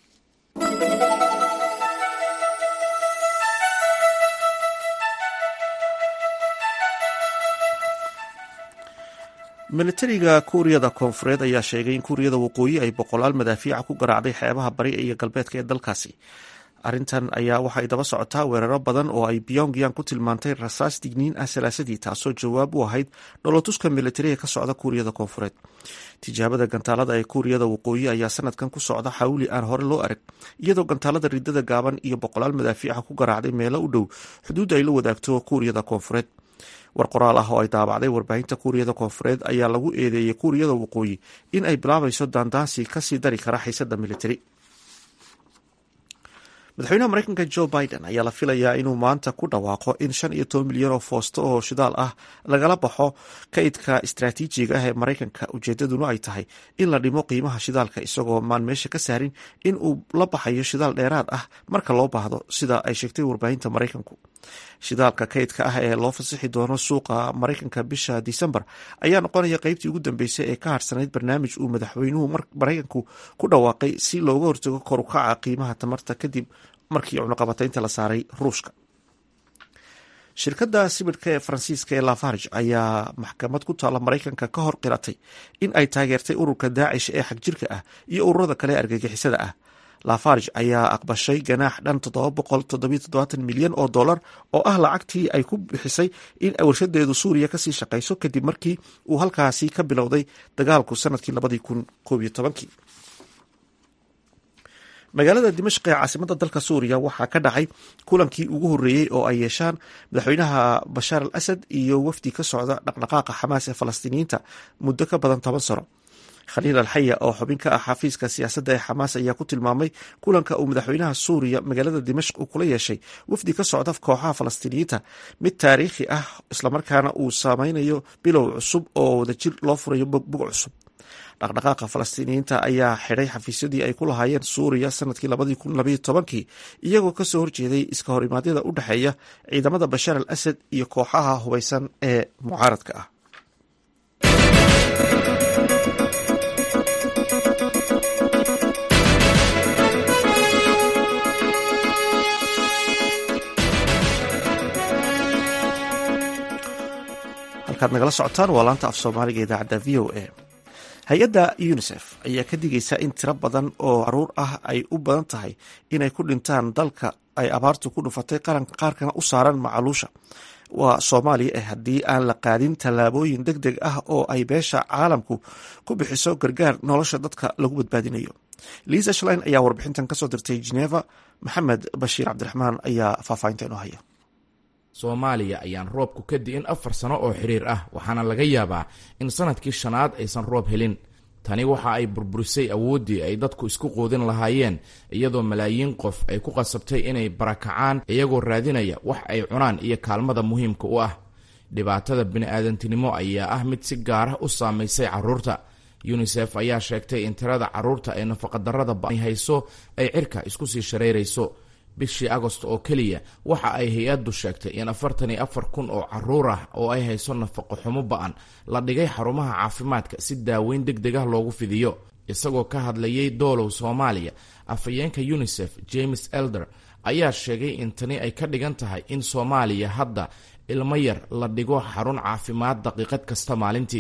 militariga kuuriyada koonfureed ayaa sheegay in kuuriyada waqooyi ay boqolaal madaafiica ku garaacday xeebaha bari iyo galbeedka ee dalkaasi arrintan ayaa waxay daba socotaa weeraro badan oo ay pyongyang ku tilmaantay rasaas digniin ah salaasadii taasoo jawaab u ahayd dholatuska militariga ka socda kuuriyada koonfureed tijaabada gantaalada ee kuuriyada waqooyi ayaa sanadkan ku socda xawli aan hore loo arag iyadoo gantaalada ridada gaaban iyo boqolaal madaafiica ku garaacday meelo u dhow xuduudda ay la wadaagto kuuriyada koonfureed war qoraal ah oo ay daabacday warbaahinta kuuriyada koonfureed ayaa lagu eedeeyey kuuriyada waqooyi in ay bilaabayso daandaansi kasii dari kara xiisada militari madaxweynaha mareykanka jo biden ayaa la filayaa inuu maanta ku dhawaaqo in shan iyo toban milyan oo foosto oo shidaal ah lagala baxo kaydka istraatiijiga ah ee mareykanka ujeedaduna ay tahay in la dhimo qiimaha shidaalka isagoo maan meesha ka saarin in uu la baxayo shidaal dheeraad ah marka loo baahdo sida ay sheegtay warbaahinta mareykanku shidaalka kaydka ah ee loo fasixi doono suuqa mareykanka bisha disembar ayaa noqonaya qeybtii ugu dambeysay ee ka harsanayd barnaamij uu madaxweynuhu mareykanku ku dhawaaqay si looga hortago kor u kaca qiimaha tamarta kadib markii cunaqabataynta la saaray ruushka shirkadda sibidhka ee faransiiska ee lafarge ayaa maxkamad ku taalla maraykanka ka hor qiratay in ay taageertay ururka daacish ee xagjirka ah iyo ururada kale ee argagixisada ah lafarge ayaa aqbashay ganaax dhan milyan oo dollar oo ah lacagtii ay ku bixisay in warshadeedu suuriya kasii shaqayso kadib markii uu halkaasi ka bilowday dagaalku sanadkii magaalada dimashq ee caasimada dalka suuriya waxaa ka dhacay kulankii ugu horeeyey oo ay yeeshaan madaxweynaha bashaar al asad iyo wafdi ka socda dhaqdhaqaaqa xamaas ee falastiiniyiinta muddo ka badan toban sano khaliil alxaya oo xubin ka ah xafiiska siyaasadda ee xamaas ayaa ku tilmaamay kulanka uu madaxweynaha suuriya magaalada dimashq uu kula yeeshay wafdi ka socda kooxaha falastiiniyiinta mid taariikhi ah islamarkaana uu saameynayo bilow cusub oo wadajir loo furayo bog cusub dhaqdhaqaaqa falastiiniyiinta ayaa xidhay xafiisyadii ay ku lahaayeen suuriya sanadkii labadii kun labaiyo tobankii iyagoo kasoo horjeeday iska horimaadyada u dhexeeya ciidamada bashaar al asad iyo kooxaha hubeysan ee mucaaradka ah halkaad nagala socotaan waa laanta af soomaaliga idaacadda v o a hay-adda unisef ayaa ka digaysa in tiro badan oo caruur ah ay u badan tahay inay ku dhintaan dalka ay abaartu ku dhufatay qaranka qaarkana u saaran macaluusha waa soomaaliya eh haddii aan la qaadin tallaabooyin deg deg ah oo ay beesha caalamku ku bixiso gargaar nolosha dadka lagu badbaadinayo liisa shlein ayaa warbixintan kasoo dirtay geneva maxamed bashiir cabdiraxmaan ayaa faahfaahinta inoo haya soomaaliya ayaan roobku ka di'in afar sano oo xiriir ah waxaana laga yaabaa in sanadkii shanaad aysan roob helin tani waxa ay burburisay awooddii ay dadku isku quudin lahaayeen iyadoo malaayiin qof ay ku qasabtay inay barakacaan iyagoo raadinaya wax ay cunaan iyo kaalmada muhiimka u ah dhibaatada bini'aadantinimo ayaa ah mid si gaar ah u saamaysay carruurta yunisef ayaa sheegtay in tirada carruurta ee nafaqadarrada ba'ay hayso ay cirka isku sii shareyrayso bishii agost oo keliya waxa ay hay-addu sheegtay in afartan iyo afar kun oo caruur ah oo ay hayso nafaqo xumo ba-an la dhigay xarumaha caafimaadka si daaweyn deg deg ah loogu fidiyo isagoo ka hadlayay doolow soomaaliya afhayeenka unisef james elder ayaa sheegay in tani ay ka dhigan tahay in soomaaliya hadda ilmo yar la dhigo xarun caafimaad daqiiqad kasta maalintii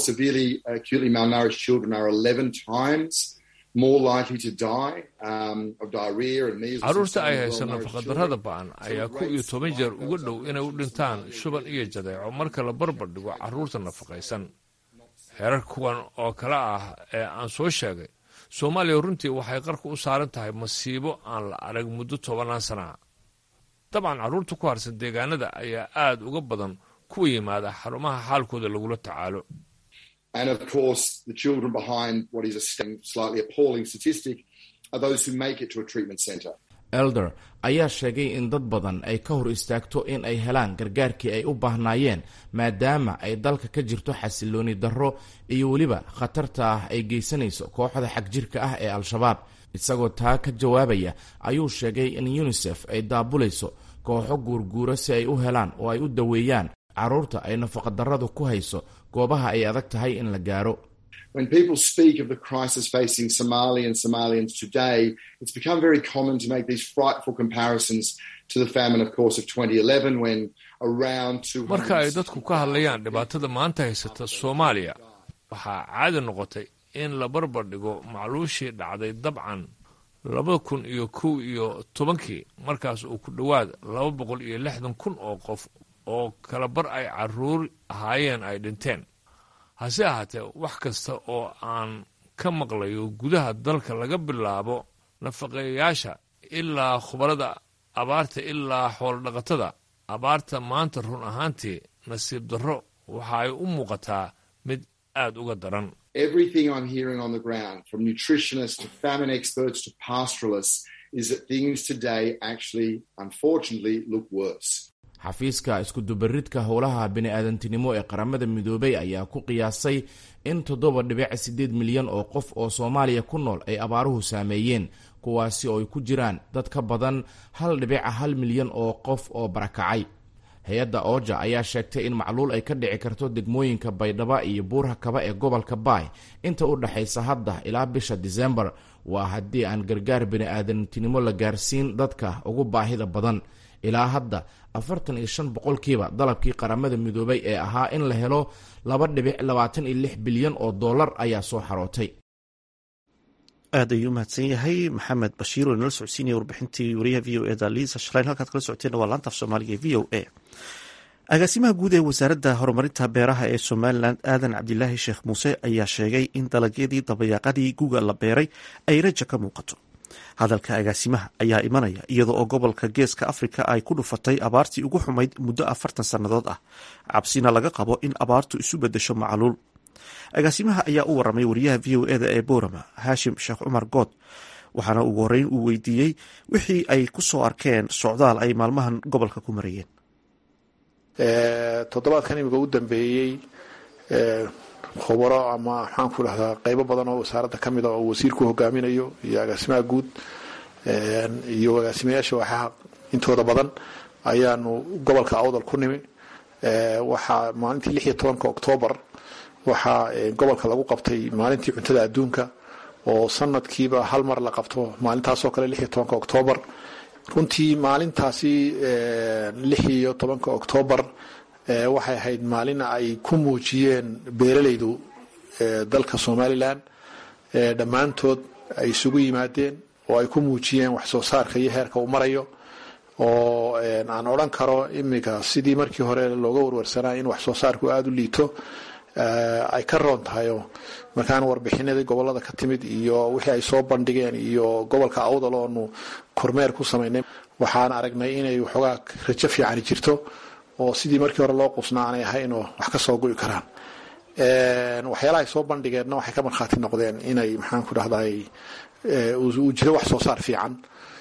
carruurta ay hayso nafaqadarrada ba'an ayaa ku iyo toban jeer uga dhow inay u dhintaan shuban iyo jadeeco marka la barbar dhigo carruurta nafaqaysan heerar kuwan oo kale ah ee aan soo sheegay soomaaliya runtii waxay qarka u saaran tahay masiibo aan la arag muddo tobanaan sanaa dabcan carruurta ku harsan deegaanada ayaa aad uga badan kuwa yimaada xarumaha xaalkooda lagula tacaalo And of course, the children behind what is a slightly appalling statistic are those who make it to a treatment centre. elder ayaa sheegay in dad badan ay ka hor istaagto in ay helaan gargaarkii ay u baahnaayeen maadaama ay dalka ka jirto xasilooni darro iyo weliba khatarta ah ay geysanayso kooxda xagjirka ah ee al-shabaab isagoo taa ka jawaabaya ayuu sheegay in unisef ay daabulayso kooxo guurguura si ay u helaan oo ay u daweeyaan carruurta ay nafaqadarradu ku hayso goobaha ay adag tahay in la gaaro When people speak of the crisis facing Somali and Somalians today, it's become very common to make these frightful comparisons to the famine, of course, of 2011 when around 200... marka ay dadku ka hadlayaan dhibaatada maanta haysata soomaaliya waxaa caadi noqotay in la barbar dhigo macluushii dhacday dabcan labada kun iyo kow iyo tobankii markaas uu ku dhowaad laba boqol iyo lixdan kun oo qof oo kala bar ay carruur ahaayeen ay dhinteen hase ahaatee wax kasta oo aan ka maqlayo gudaha dalka laga bilaabo nafaqeeyayaasha ilaa khubarada abaarta ilaa xoolodhaqatada abaarta maanta run ahaantii nasiib darro waxa ay u muuqataa mid aad uga daran Everything I'm hearing on the ground, from nutritionists to famine experts to pastoralists, is that things today actually, unfortunately, look worse. xafiiska iskudubaridka howlaha bini-aadantinimo ee qaramada midoobay ayaa ku qiyaasay in toddoba dhibic siddeed milyan oo qof oo soomaaliya ku nool ay abaaruhu saameeyeen kuwaasi oo ay ku jiraan dad ka badan hal dhibica hal milyan oo qof oo barakacay hay-adda ooja ayaa sheegtay in macluul ay ka dhici karto degmooyinka baydhaba iyo buurha kaba ee gobolka baay inta u dhexaysa hadda ilaa bisha disembar waa haddii aan gargaar bini-aadantinimo la gaarsiin dadka ugu baahida badan ilaa hadda afartan iyo shan boqolkiiba dalabkii qaramada midoobay ee ahaa in la helo laba dhibic labaatan iyo lix bilyan oo dollar ayaa soo xarootay aad ayuu umahadsan yahay maxamed bashiir oo inala socodsiinaya warbixintii wariyaha v o e da liisa shaleyn halkaad kala socoteen waa laanta af soomaaliga e v o a agaasimaha guud ee wasaaradda horumarinta beeraha ee somalilan aadan cabdilaahi sheekh muuse ayaa sheegay in dalagyadii dabayaaqadii guga la beeray ay raja ka muuqato hadalka agaasimaha ayaa imanaya iyada oo gobolka geeska afrika ay ku dhufatay abaartii ugu xumayd muddo afartan sannadood ah cabsina laga qabo in abaartu isu bedesho macluul agaasimaha ayaa u waramay wariyaha v o eda ee boorama haashim sheekh cumar good waxaana ugu horeyn uu weydiiyey wixii ay ku soo arkeen socdaal ay maalmahan gobolka ku marayeen toddobaadkan imika u dambeeyey khubaro ama maxaan ku dhahdaa qeybo badan oo wasaaradda ka mid a oo wasiirku hogaaminayo iyo agaasimaha guud iyo agaasimayaasha waxaa intooda badan ayaanu gobolka awdal ku nimi waxaa maalintii lix iyo tobanka oktoobar waxaa gobolka lagu qabtay maalintii cuntada adduunka oo sanadkiiba hal mar la qabto maalintaasoo kale lix iyo tobanka oktoobar runtii maalintaasi lix iyo tobanka oktoobar waxay ahayd maalin ay ku muujiyeen beeralaydu dalka somalilan dhammaantood ay isugu yimaadeen oo ay ku muujiyeen wax soo saarka iyo heerka uu marayo oo aan odhan karo imika sidii markii hore looga warwarsanaa in wax soo saarku aada u liito ay ka roon tahay oo markaan warbixinadii gobolada ka timid iyo wixii ay soo bandhigeen iyo gobolka awdal oonu kormeer ku samaynay waxaan aragnay inay waxoogaa rajo fiicani jirto oo sidii markii hore loo qusnaa aanay ahayn oo wax ka soo gu'i karaan waxyaalaha ay soo bandhigeenna waxay ka markhaati noqdeen inay maxaan ku dhahday uu jiro wax soo saar fiican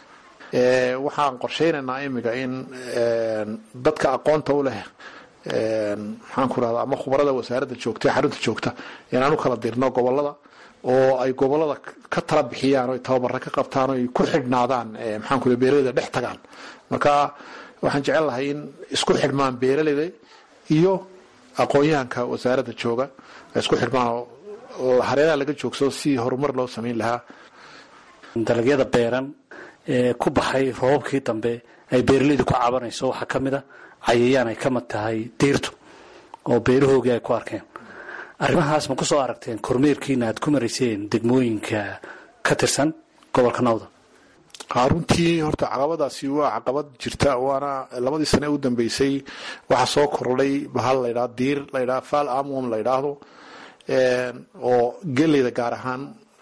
waxaan qorshaynaynaa imika in dadka aqoonta u leh maxaan ku dhahda ama khubarada wasaaradda joogta ee xarunta joogta inaan u kala dirno gobolada oo ay gobolada ka tala bixiyaan oo tababara ka qabtaan oo ay ku xidhnaadaan maxaan ku beeraleyda dhex tagaan marka waxaan jecel lahay in isku xidhmaan beeraleyda iyo aqoon-yahanka wasaaradda jooga ay isku xidhmaan oo hareeraha laga joogsado si horumar loo samayn lahaa dalagyada beeran ee ku baxay roobabkii dambe ay beeraleydu ku cabanayso waxaa ka mid a cayayaan ay ka mid tahay diirtu oo beerahoogii ay ku arkeen arrimahaas ma ku soo aragteen kormeerkiina aad ku marayseen degmooyinka ka tirsan gobolka nawda runtii horta caqabadaasi waa caqabad jirta waana labadii sane u dambeysay waxaa soo kordhay bahal laydhaa diir laydhaa fal amwom la ydhaahdo oo geleyda gaar ahaan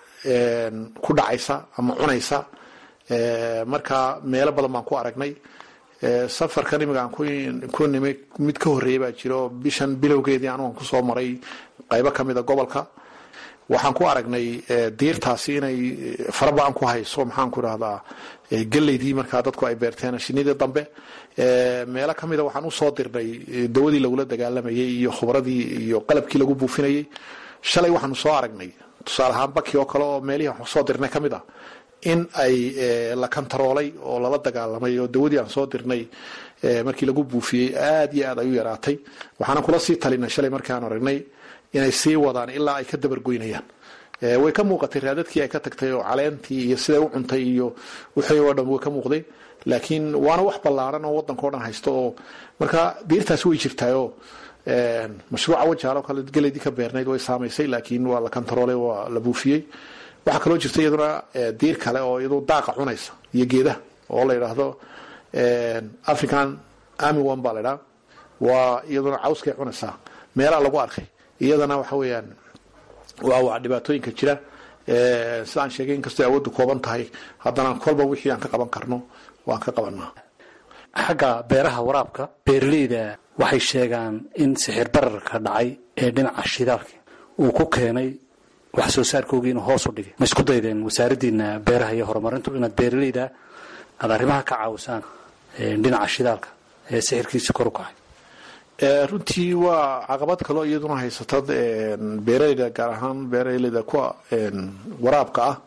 ku dhacaysa ama cunaysa marka meelo badan baan ku aragnay safarkan imiga aan ku nimi mid ka horreeya baa jira oo bishan bilowgeedii anugan kusoo maray qaybo ka mida gobolka waxaan ku aragnay diirtaasi inay faraba-an ku hayso maxaan ku idhahdaa geleydii markaa dadku ay beerteen shinidii dambe meelo ka mida waxaan usoo dirnay dawadii lagula dagaalamayay iyo khubradii iyo qalabkii lagu buufinayay shalay waxaanu soo aragnay tusaale ahaan baki oo kale oo meelihii aan soo dirnay ka mid a in ay la kantaroolay oo lala dagaalamay oo dawadii aan soo dirnay markii lagu buufiyey aad iyo aad ay u yaraatay waxaana kula sii talinay shalay markaan aragnay inay sii wadaan ilaa ay ka dabargoynayaan way ka muuqatay raadadkii ay ka tagtay oo caleentii iyo siday u cuntay iyo wixii oo dhan way ka muuqday laakiin waana wax ballaaran oo waddanka o dhan haysto oo marka diirtaasi way jirtaayoo mashruuca wajaalo kale geleydii ka beernayd way saamaysay laakiin waa la kantaroolay waa la buufiyey waxaa kaloo jirta iyaduna diir kale oo iyadu daaqa cunaysa iyo geedaha oo la yidhaahdo african army one baa la ydhaha waa iyaduna cawskay cunaysaa meelaha lagu arkay iyadana waxa weeyaan waa waa dhibaatooyinka jira sidaan sheegay inkastoo awooddu kooban tahay haddana kolba wixii aan ka qaban karno waan ka qabanaa xagga beeraha waraabka beeraleyda waxay sheegaan in sixir bararka dhacay ee dhinaca shidaalka uu ku keenay wax soo saarkoogii inuu hoos u dhigay ma isku daydeen wasaaraddiina beeraha iyo horumarintu inaad beeraleyda aad arrimaha ka caawisaan dhinaca shidaalka ee sixirkiisa kor u kacay runtii waa caqabad kaloo iyaduna haysata beeraleyda gaar ahaan beeraleyda kuwa waraabka ah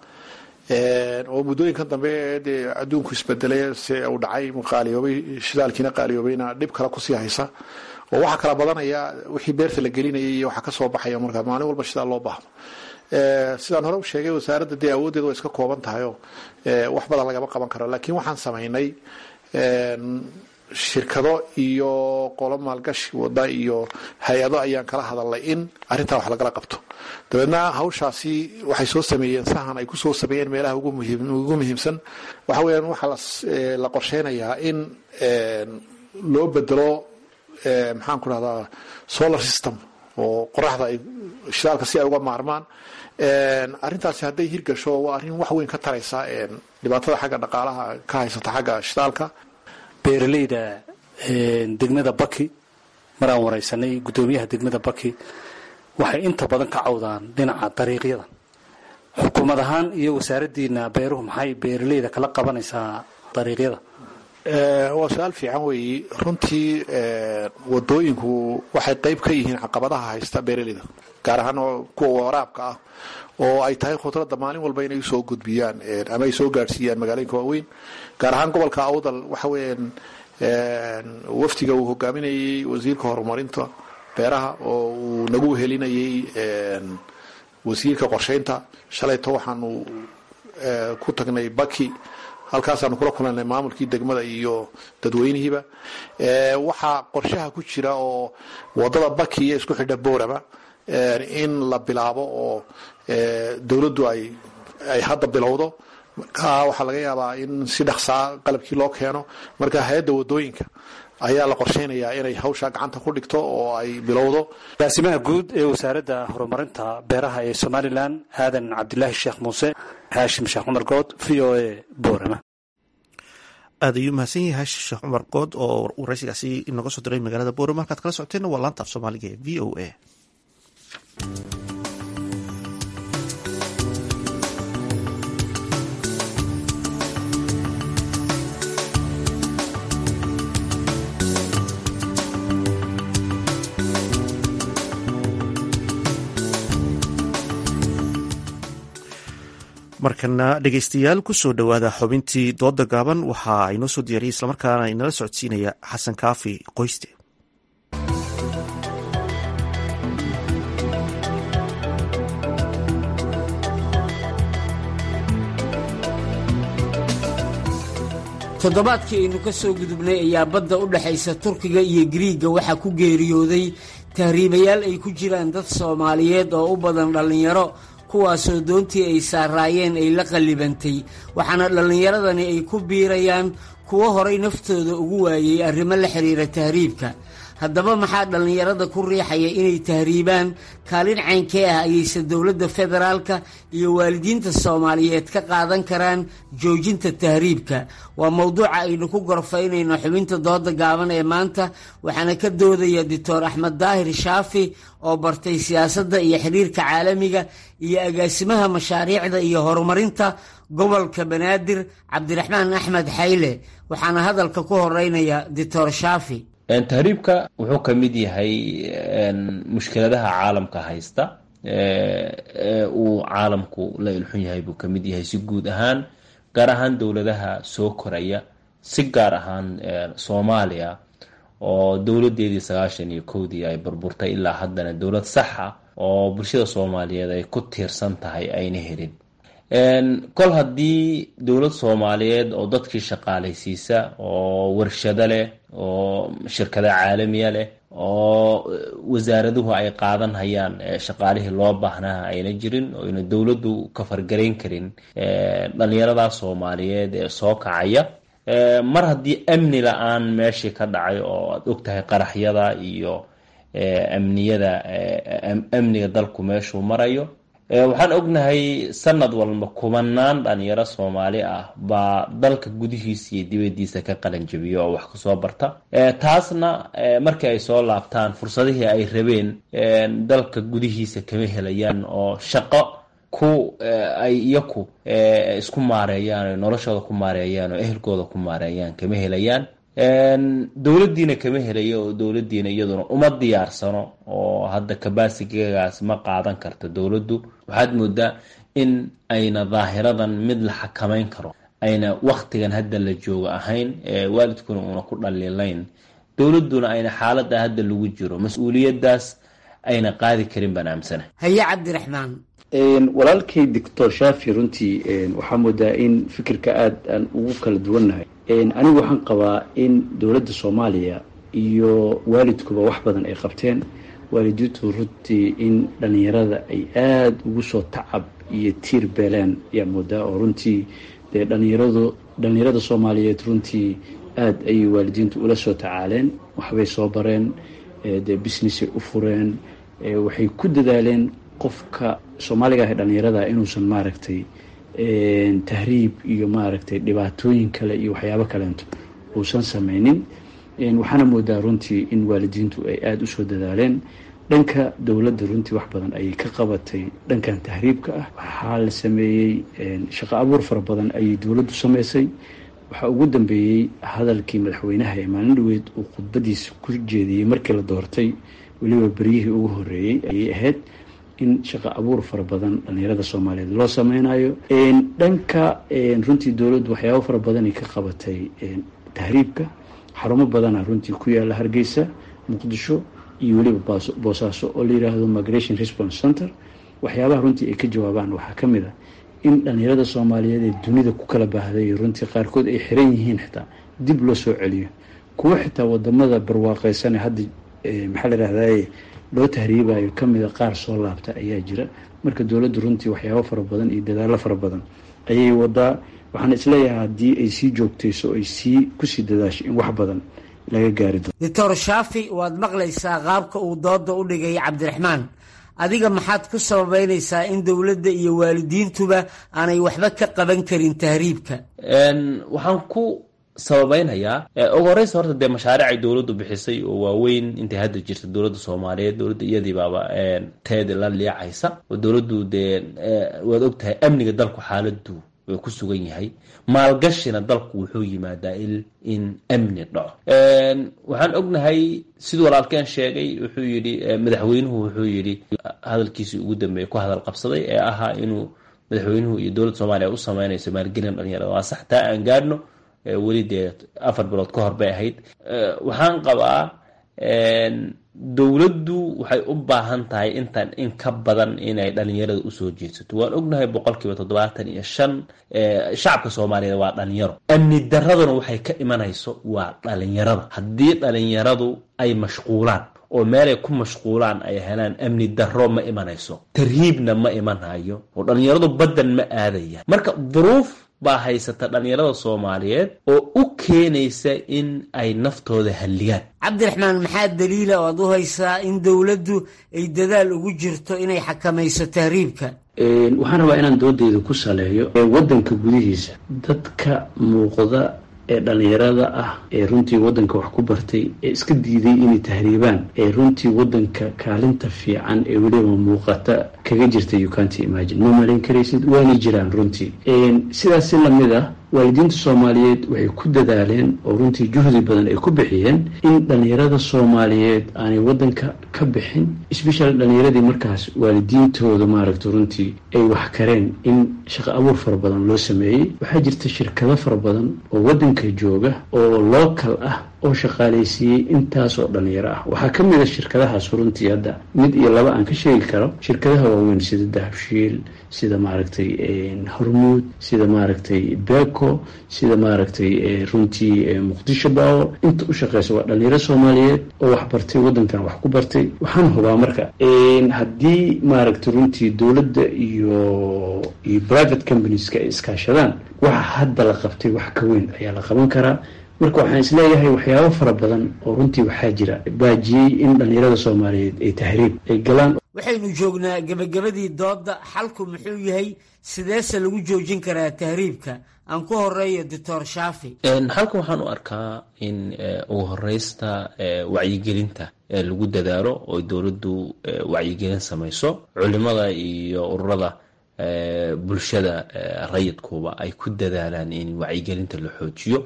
oo muddooyinkan dambe dee adduunku isbedelay se uu dhacay qaaliyoobay shidaalkiina qaaliyoobayna dhib kale kusii haysa oo waxaa kala badanaya wixii beerta la gelinayay iyo waxaa kasoo baxaya markaa maalin walba shidaal loo baahdo sidaan hore u sheegay wasaaradda dee awooddeeda way iska kooban tahayoo wax badan lagama qaban karo laakiin waxaan samaynay shirkado iyo qolo maalgashi wada iyo hay-ado ayaan kala hadalnay in arrintaa wax lagala qabto dabeedna hawshaasi waxay soo sameeyeen sahan ay kusoo sameeyeen meelaha ugu muhiimsan waxa weyaan waxaa la qorsheynayaa in loo bedelo maxaan ku rahdaa solar system oo qoraxda ay shidaalka si ay uga maarmaan arrintaasi hadday hirgasho waa arrin wax weyn ka taraysa dhibaatada xagga dhaqaalaha ka haysata xagga shidaalka beeraleyda degmada baki maraan wareysanay guddoomiyaha degmada baki waxay inta badan ka cawdaan dhinaca dariiqyada xukuumad ahaan iyo wasaaraddiina beeruhu maxay beeraleyda kala qabanaysaa dariiqyada waa su-aal fiican weeyi runtii wadooyinku waxay qeyb ka yihiin caqabadaha haysta beeraleyda gaar ahaan kuwa waraabka ah oo ay tahay khudradda maalin walba inay usoo gudbiyaan ama ay soo gaadhsiiyaan magaalooyinka waaweyn gaar ahaan gobolka awdal waxa weeyaan wafdiga uu hogaaminayay wasiirka horumarinta beeraha oo uu nagu helinayay wasiirka qorsheynta shalayto waxaanu ku tagnay baki halkaasaanu kula kulanay maamulkii degmada iyo dadweynihiiba waxaa qorshaha ku jira oo wadada baki iyo isku xidha boorama in la bilaabo oo dowladdu ay ay hadda bilowdo marka waxaa laga yaabaa in si dhaqsaa qalabkii loo keeno marka hay-adda wadooyinka ayaa la qorsheynayaa inay hawshaa gacanta ku dhigto oo ay bilowdo agaasimaha guud ee wasaaradda horumarinta beeraha ee somalilan aadan cabdilaahi sheekh muuse haashim sheekh cumar good v o a boorama aad ayuu mahadsan yahay haashim sheekh cumar good oo waraysigaasi inooga soo diray magaalada boorama halkaad kala socoteenna waa laanta af soomaaliga ee v o a markana dhegeystayaal kusoo dhowaada xubintii dooda gaaban waxa inoo soo diyaariyay islamarkaana inala socodsiinaya xasan kaafi qoyste toddobaadkii aynu ka soo gudubnay ayaa badda u dhexaysa turkiga iyo giriigga waxaa ku geeriyooday tahriibayaal ay ku jiraan dad soomaaliyeed oo u badan dhallinyaro kuwaasoo doontii ay saaraayeen ay la qallibantay waxaana dhallinyaradani ay ku biirayaan kuwo horay naftooda ugu waayey arrimo la xidhiira tahriibka haddaba maxaa dhallinyarada ku riixaya inay tahriibaan kaalin caynkee ah ayayse dowladda federaalka iyo waalidiinta soomaaliyeed ka qaadan karaan joojinta tahriibka waa mowduuca aynu ku gorfaynayno xubinta dooda gaaban ee maanta waxaana ka doodaya doctor axmed daahir shaafi oo bartay siyaasadda iyo xiriirka caalamiga iyo agaasimaha mashaariicda iyo horumarinta gobolka banaadir cabdiraxmaan axmed xayle waxaana hadalka ku horeynaya doctor shaafi tahriibka wuxuu ka mid yahay mushkiladaha caalamka haysta uu caalamku la ilxun yahay buu ka mid yahay si guud ahaan gaar ahaan dowladaha soo koraya si gaar ahaan soomaaliya oo dowladeedii sagaashan iyo kowdii ay burburtay ilaa haddana dowlad sax ah oo bulshada soomaaliyeed ay ku tiirsan tahay ayna helin kol haddii dowlad soomaaliyeed oo dadkii shaqaalaysiisa oo warshado leh oo shirkada caalamiya leh oo wasaaraduhu ay qaadan hayaan shaqaalihii loo baahnaa ayna jirin oo ayna dowladdu ka fargarayn karin dhalinyarada soomaaliyeed ee soo kacaya mar haddii amni la-aan meeshii ka dhacay oo aad ogtahay qaraxyada iyo amniyada amniga dalku meeshuu marayo waxaan ognahay sanad walba kumanaan dhalinyaro soomaali ah baa dalka gudihiisa iyo dibadiisa ka qalanjabiya oo wax kasoo barta taasna markii ay soo laabtaan fursadihii ay rabeen dalka gudihiisa kama helayaan oo shaqo ku ay iyaku isku maareeyaan o noloshooda ku maareeyaan oo ehelkooda ku maareeyaan kama helayaan dowladdiina kama helayo oo dowladdiina iyaduna uma diyaarsano oo hadda kabaasigaagaas ma qaadan karto dowladdu waxaad moodaa in ayna daahiradan mid la xakamayn karo ayna waktigan hadda la joogo ahayn waalidkuna una ku dhaliilayn dowladduna ayna xaalada hadda lagu jiro mas-uuliyadaas ayna qaadi karin baan aamsana haye cabdiraxmaan walaalkay doctor shaafi runtii waxaa moodaa in fikirka aada aan ugu kala duwannahay anigu waxaan qabaa in dowladda soomaaliya iyo waalidkuba wax badan ay qabteen waalidiintu runtii in dhalinyarada ay aada ugu soo tacab iyo tiir beeleen ayaa moodaa oo runtii dee dhalinyaradu dhalinyarada soomaaliyeed runtii aada ayay waalidiintu ula soo tacaaleen waxbay soo bareen dee businessay u fureen waxay ku dadaaleen qofka soomaaliga ah ee dhalinyarada inuusan maaragtay tahriib iyo maaragtay dhibaatooyin kale iyo waxyaabo kaleento uusan sameynin waxaana moodaa runtii in waalidiintu ay aada usoo dadaaleen dhanka dowladda runtii wax badan ayay ka qabatay dhankan tahriibka ah waxaa la sameeyey shaqo abuur fara badan ayay dowladdu sameysay waxaa ugu dambeeyey hadalkii madaxweynaha ee maalin dhaweyd uu khudbadiisa ku jeediyey markii la doortay weliba beryihii ugu horeeyey ayay ahayd in shaqo abuur fara badan dhalinyarada soomaaliyeed loo sameynayo dhanka runtii dowladdu waxyaabo fara badanay ka qabatay tahriibka xarumo badana runtii ku yaala hargeysa muqdisho iyo weliba boosaaso oo la yiraahdo migration response center waxyaabaha runtii ay ka jawaabaan waxaa ka mid a in dhalinyarada soomaaliyeed ee dunida ku kala baahday runtii qaarkood ay xiran yihiin xitaa dib loo soo celiyo kuwo xitaa wadamada barwaaqeysane hadda maxaa la yirahdaye loo tahriibayo kamida qaar soo laabta ayaa jira marka dowladdu runtii waxyaabo fara badan iyo dadaalo fara badan ayay wadaa waxaan isleeyahay haddii ay sii joogtayso ay sii kusii dadaasho in wax badan laga gaari doono doctor shaafi waad maqlaysaa qaabka uu dooda u dhigay cabdiraxmaan adiga maxaad ku sababeynaysaa in dowladda iyo waalidiintuba aanay waxba ka qaban karin tahriibka waxaan ku sababeynhayaa ugu horeysa horta dee mashaariic ay dowladdu bixisay oo waaweyn intay hadda jirta dowladda soomaaliyeed dowladda iyadii baaba teeda la liicaysa oo dowladdu dee waad ogtahay amniga dalku xaaladu way ku sugan yahay maalgashina dalku wuxuu yimaadaa in amni dhaco waxaan ognahay siduu walaalkeen sheegay wuxuu yidhi madaxweynuhu wuxuu yidhi hadalkiisii ugu dambeeyay ku hadal qabsaday ee ahaa inuu madaxweynuhu iyo dowladda soomaaliya u sameynayso maalgelin dhalinyarada waa sax taa aan gaadhno weli dee afar bilood ka hor bay ahayd waxaan qabaa dowladdu waxay u baahan tahay intan in ka badan inay dhalinyarada usoo jeedsato waan ognahay boqolkiiba toddobaatan iyo shan shacabka soomaaliyeed waa dhalinyaro amni daraduna waxay ka imanayso waa dhalinyarada haddii dhalinyaradu ay mashquulaan oo meelay ku mashquulaan ay helaan amni daro ma imanayso tarhiibna ma imanhayo oo dhalinyaradu baddan ma aadayaan marka duruuf baa haysata dhallinyarada soomaaliyeed oo u keenaysa in ay naftooda halligaan cabdiraxmaan maxaa daliila oo aad u haysaa in dowladdu ay dadaal ugu jirto inay xakamayso tahriibka waxaan rabaa inaan doodeyda ku saleeyo wadanka gudihiisa dadka muuqda ee dhallinyarada ah ee runtii wadanka wax ku bartay ee iska diiday inay tahriibaan ee runtii wadanka kaalinta fiican ee weliba muuqata kaga jirta you can't imagine ma malayn karaysid waana jiraan runtii sidaas si lamid ah waalidiinta soomaaliyeed waxay ku dadaaleen oo runtii juhdi badan ay ku bixiyeen in dhallinyarada soomaaliyeed aanay wadanka ka bixin especially dhallinyaradii markaas waalidiintooda maaragta runtii ay wax kareen in shaqo abuur fara badan loo sameeyey waxaa jirta shirkado fara badan oo wadanka jooga oo local ah oo shaqaaleysiiyey intaas oo dhalinyaro ah waxaa ka mid a shirkadahaas runtii hadda mid iyo laba aan ka sheegi karo shirkadaha waaweyn sida dahabshiil sida maaragtay hormuud sida maaragtay beko sida maaragtay runtii muqdisho power inta u shaqeysa waa dhalinyaro soomaaliyeed oo wax bartay wadankan wax ku bartay waxaan hubaa marka haddii maaragtay runtii dowladda iyo iyo private companieska ay iskaashadaan waxa hadda la qabtay wax ka weyn ayaa la qaban karaa marka waxaan isleeyahay waxyaabo fara badan oo runtii waxaa jira baajiyey in dhallinyarada soomaaliyeed ay tahriib ay galaan waxaynu joognaa gebagabadii doodda xalku muxuu yahay sideese lagu joojin karaa tahriibka aan ku horeeyo doctor shaafi halkan waxaan u arkaa in ugu horeysta wacyigelinta lagu dadaalo oo dowladdu wacyigelin samayso culimada iyo ururada bulshada rayidkuba ay ku dadaalaan in wacyigelinta la xoojiyo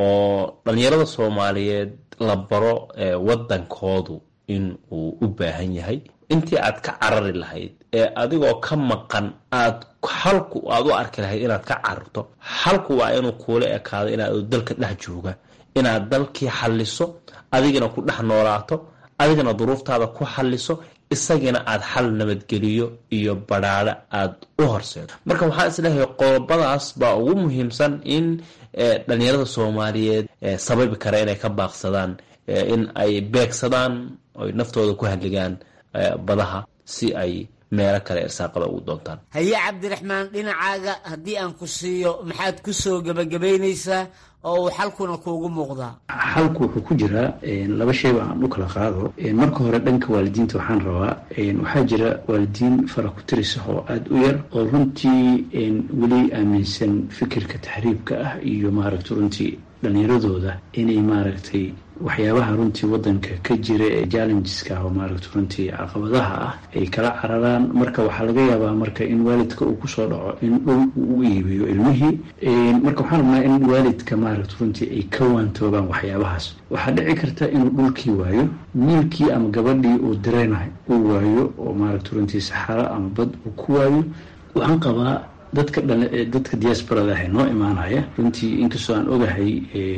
oo dhalinyarada soomaaliyeed la baro wadankoodu in uu u baahan yahay intii aad ka carari lahayd ee adigoo ka maqan aad halku aad u arki lahayd inaad ka cararto halku waa inuu kuula ekaado inaad dalka dhex jooga inaad dalkii xalliso adigana ku dhex noolaato adigana duruuftaada ku xalliso isagina aad xal nabadgeliyo iyo badhaadho aad u horseedo marka waxaan isleeyahay qodobadaas baa ugu muhiimsan in dhalinyarada soomaaliyeed sababi kara inay ka baaqsadaan in ay beegsadaan oy naftooda ku halligaan badaha si ay meelo kale irsaaqada ugu doontaan haye cabdiraxmaan dhinacaaga haddii aan ku siiyo maxaad ku soo gebagabaynaysaa oo uu xalkuna kuugu muuqdaa xalku wuxuu ku jiraa laba shayba aan u kala qaado marka hore dhanka waalidiinta waxaan rabaa waxaa jira waalidiin fara ku tiris ah oo aada u yar oo runtii weli aaminsan fikirka taxriibka ah iyo maaragta runtii dhallinyaradooda inay maaragtay waxyaabaha runtii wadanka ka jira ee challengeska oo maaragta runtii caqabadaha ah ay kala cararaan marka waxaa laga yaabaa marka in waalidka uu kusoo dhaco in dhul uu u iibiyo ilmihii marka waxaan rabnaa in waalidka maaragta runtii ay ka waantoobaan waxyaabahaas waxaa dhici karta inuu dhulkii waayo wiilkii ama gabadhii uu direynahay uu waayo oo maaragta runtii saxaro ama bad uu ku waayo waxaan qabaa dadka dadka diasporada ah noo imaanaya runtii inkastoo aan ogahay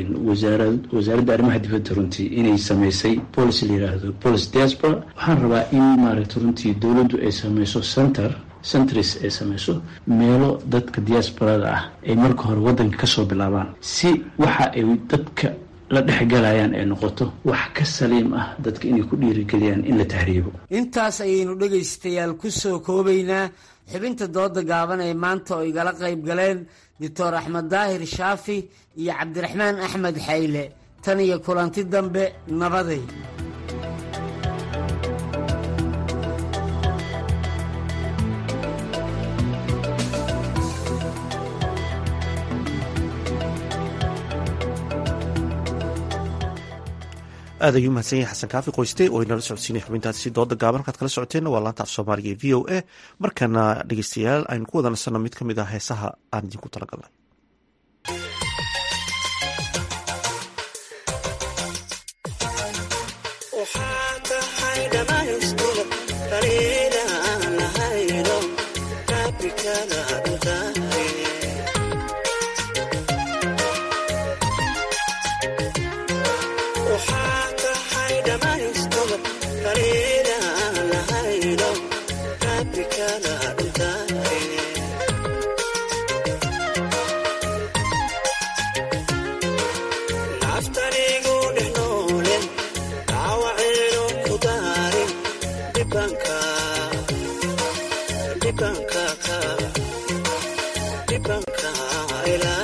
wasaaradda arrimaha dibadda runtii inay samaysay policy la yiraahdo policy diaspora waxaan rabaa in maaragta runtii dowladdu ay samayso center centris ay samayso meelo dadka diasporada ah ay marka hore wadanka kasoo bilaabaan si waxa ay dadka la dhexgalayaan ay noqoto wax ka saliim ah dadka inay ku dhiirigeliyaan in la tahriibo intaas ayaynu dhegaystayaal ku soo koobaynaa xubinta dooda gaaban ee maanta oo igala qayb galeen doctor axmed daahir shaafi iyo cabdiraxmaan axmed xayle tan iyo kulanti dambe nabaday aad ayuu mahadsan yahay xasan kaafi qoyste oo inala socodsiinay xubintaasi dooda gaaban halkaad kala socoteenna waa laanta af soomaaliga e v o a markana dhegeystayaal aynu ku wada nasanno mid ka mid ah heesaha aan idinku talagalnay dhibanka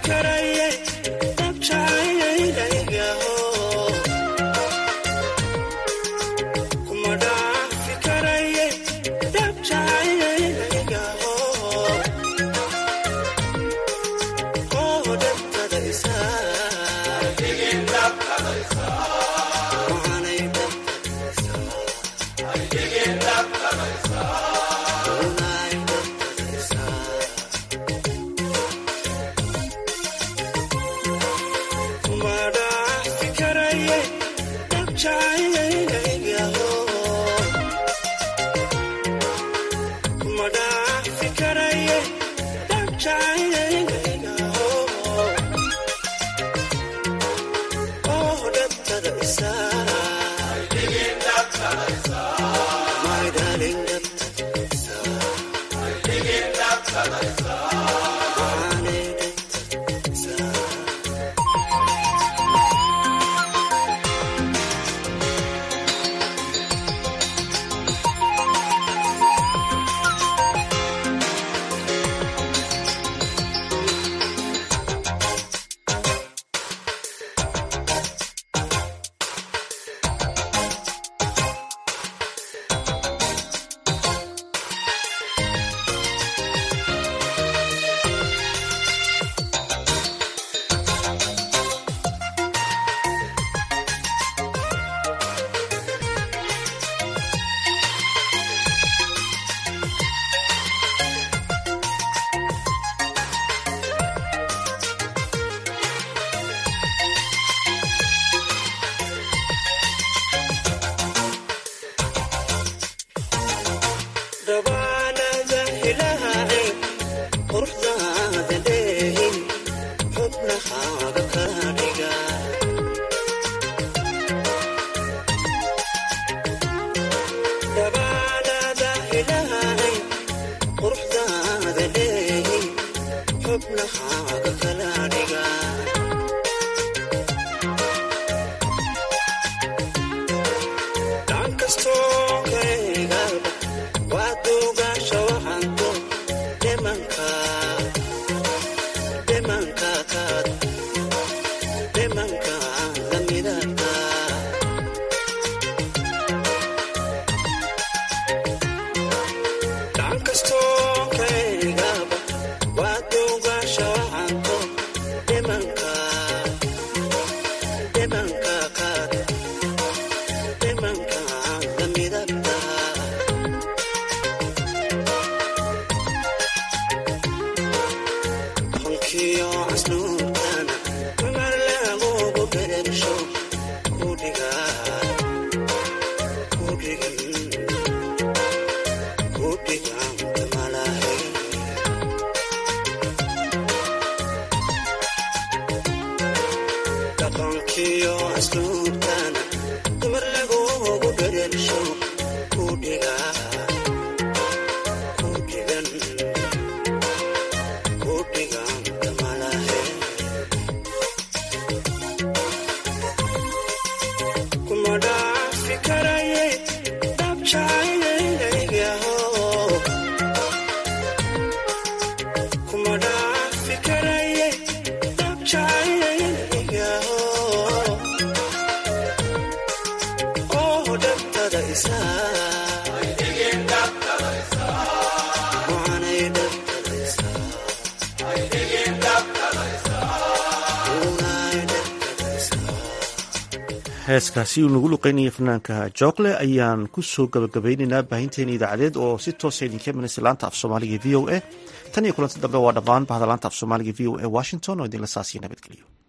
heeskaasi uu nagu luqeynaya fanaanka jookle ayaan ku soo gabagabaynaynaa baahinteena idaacadeed oo si toosa idinka imanaysa laanta af soomaaliga v o a tan iyo kulanti dambe waa dhammaan bahda laanta af soomaaliga v o a washington oo idinla saasiya nabadgeliyo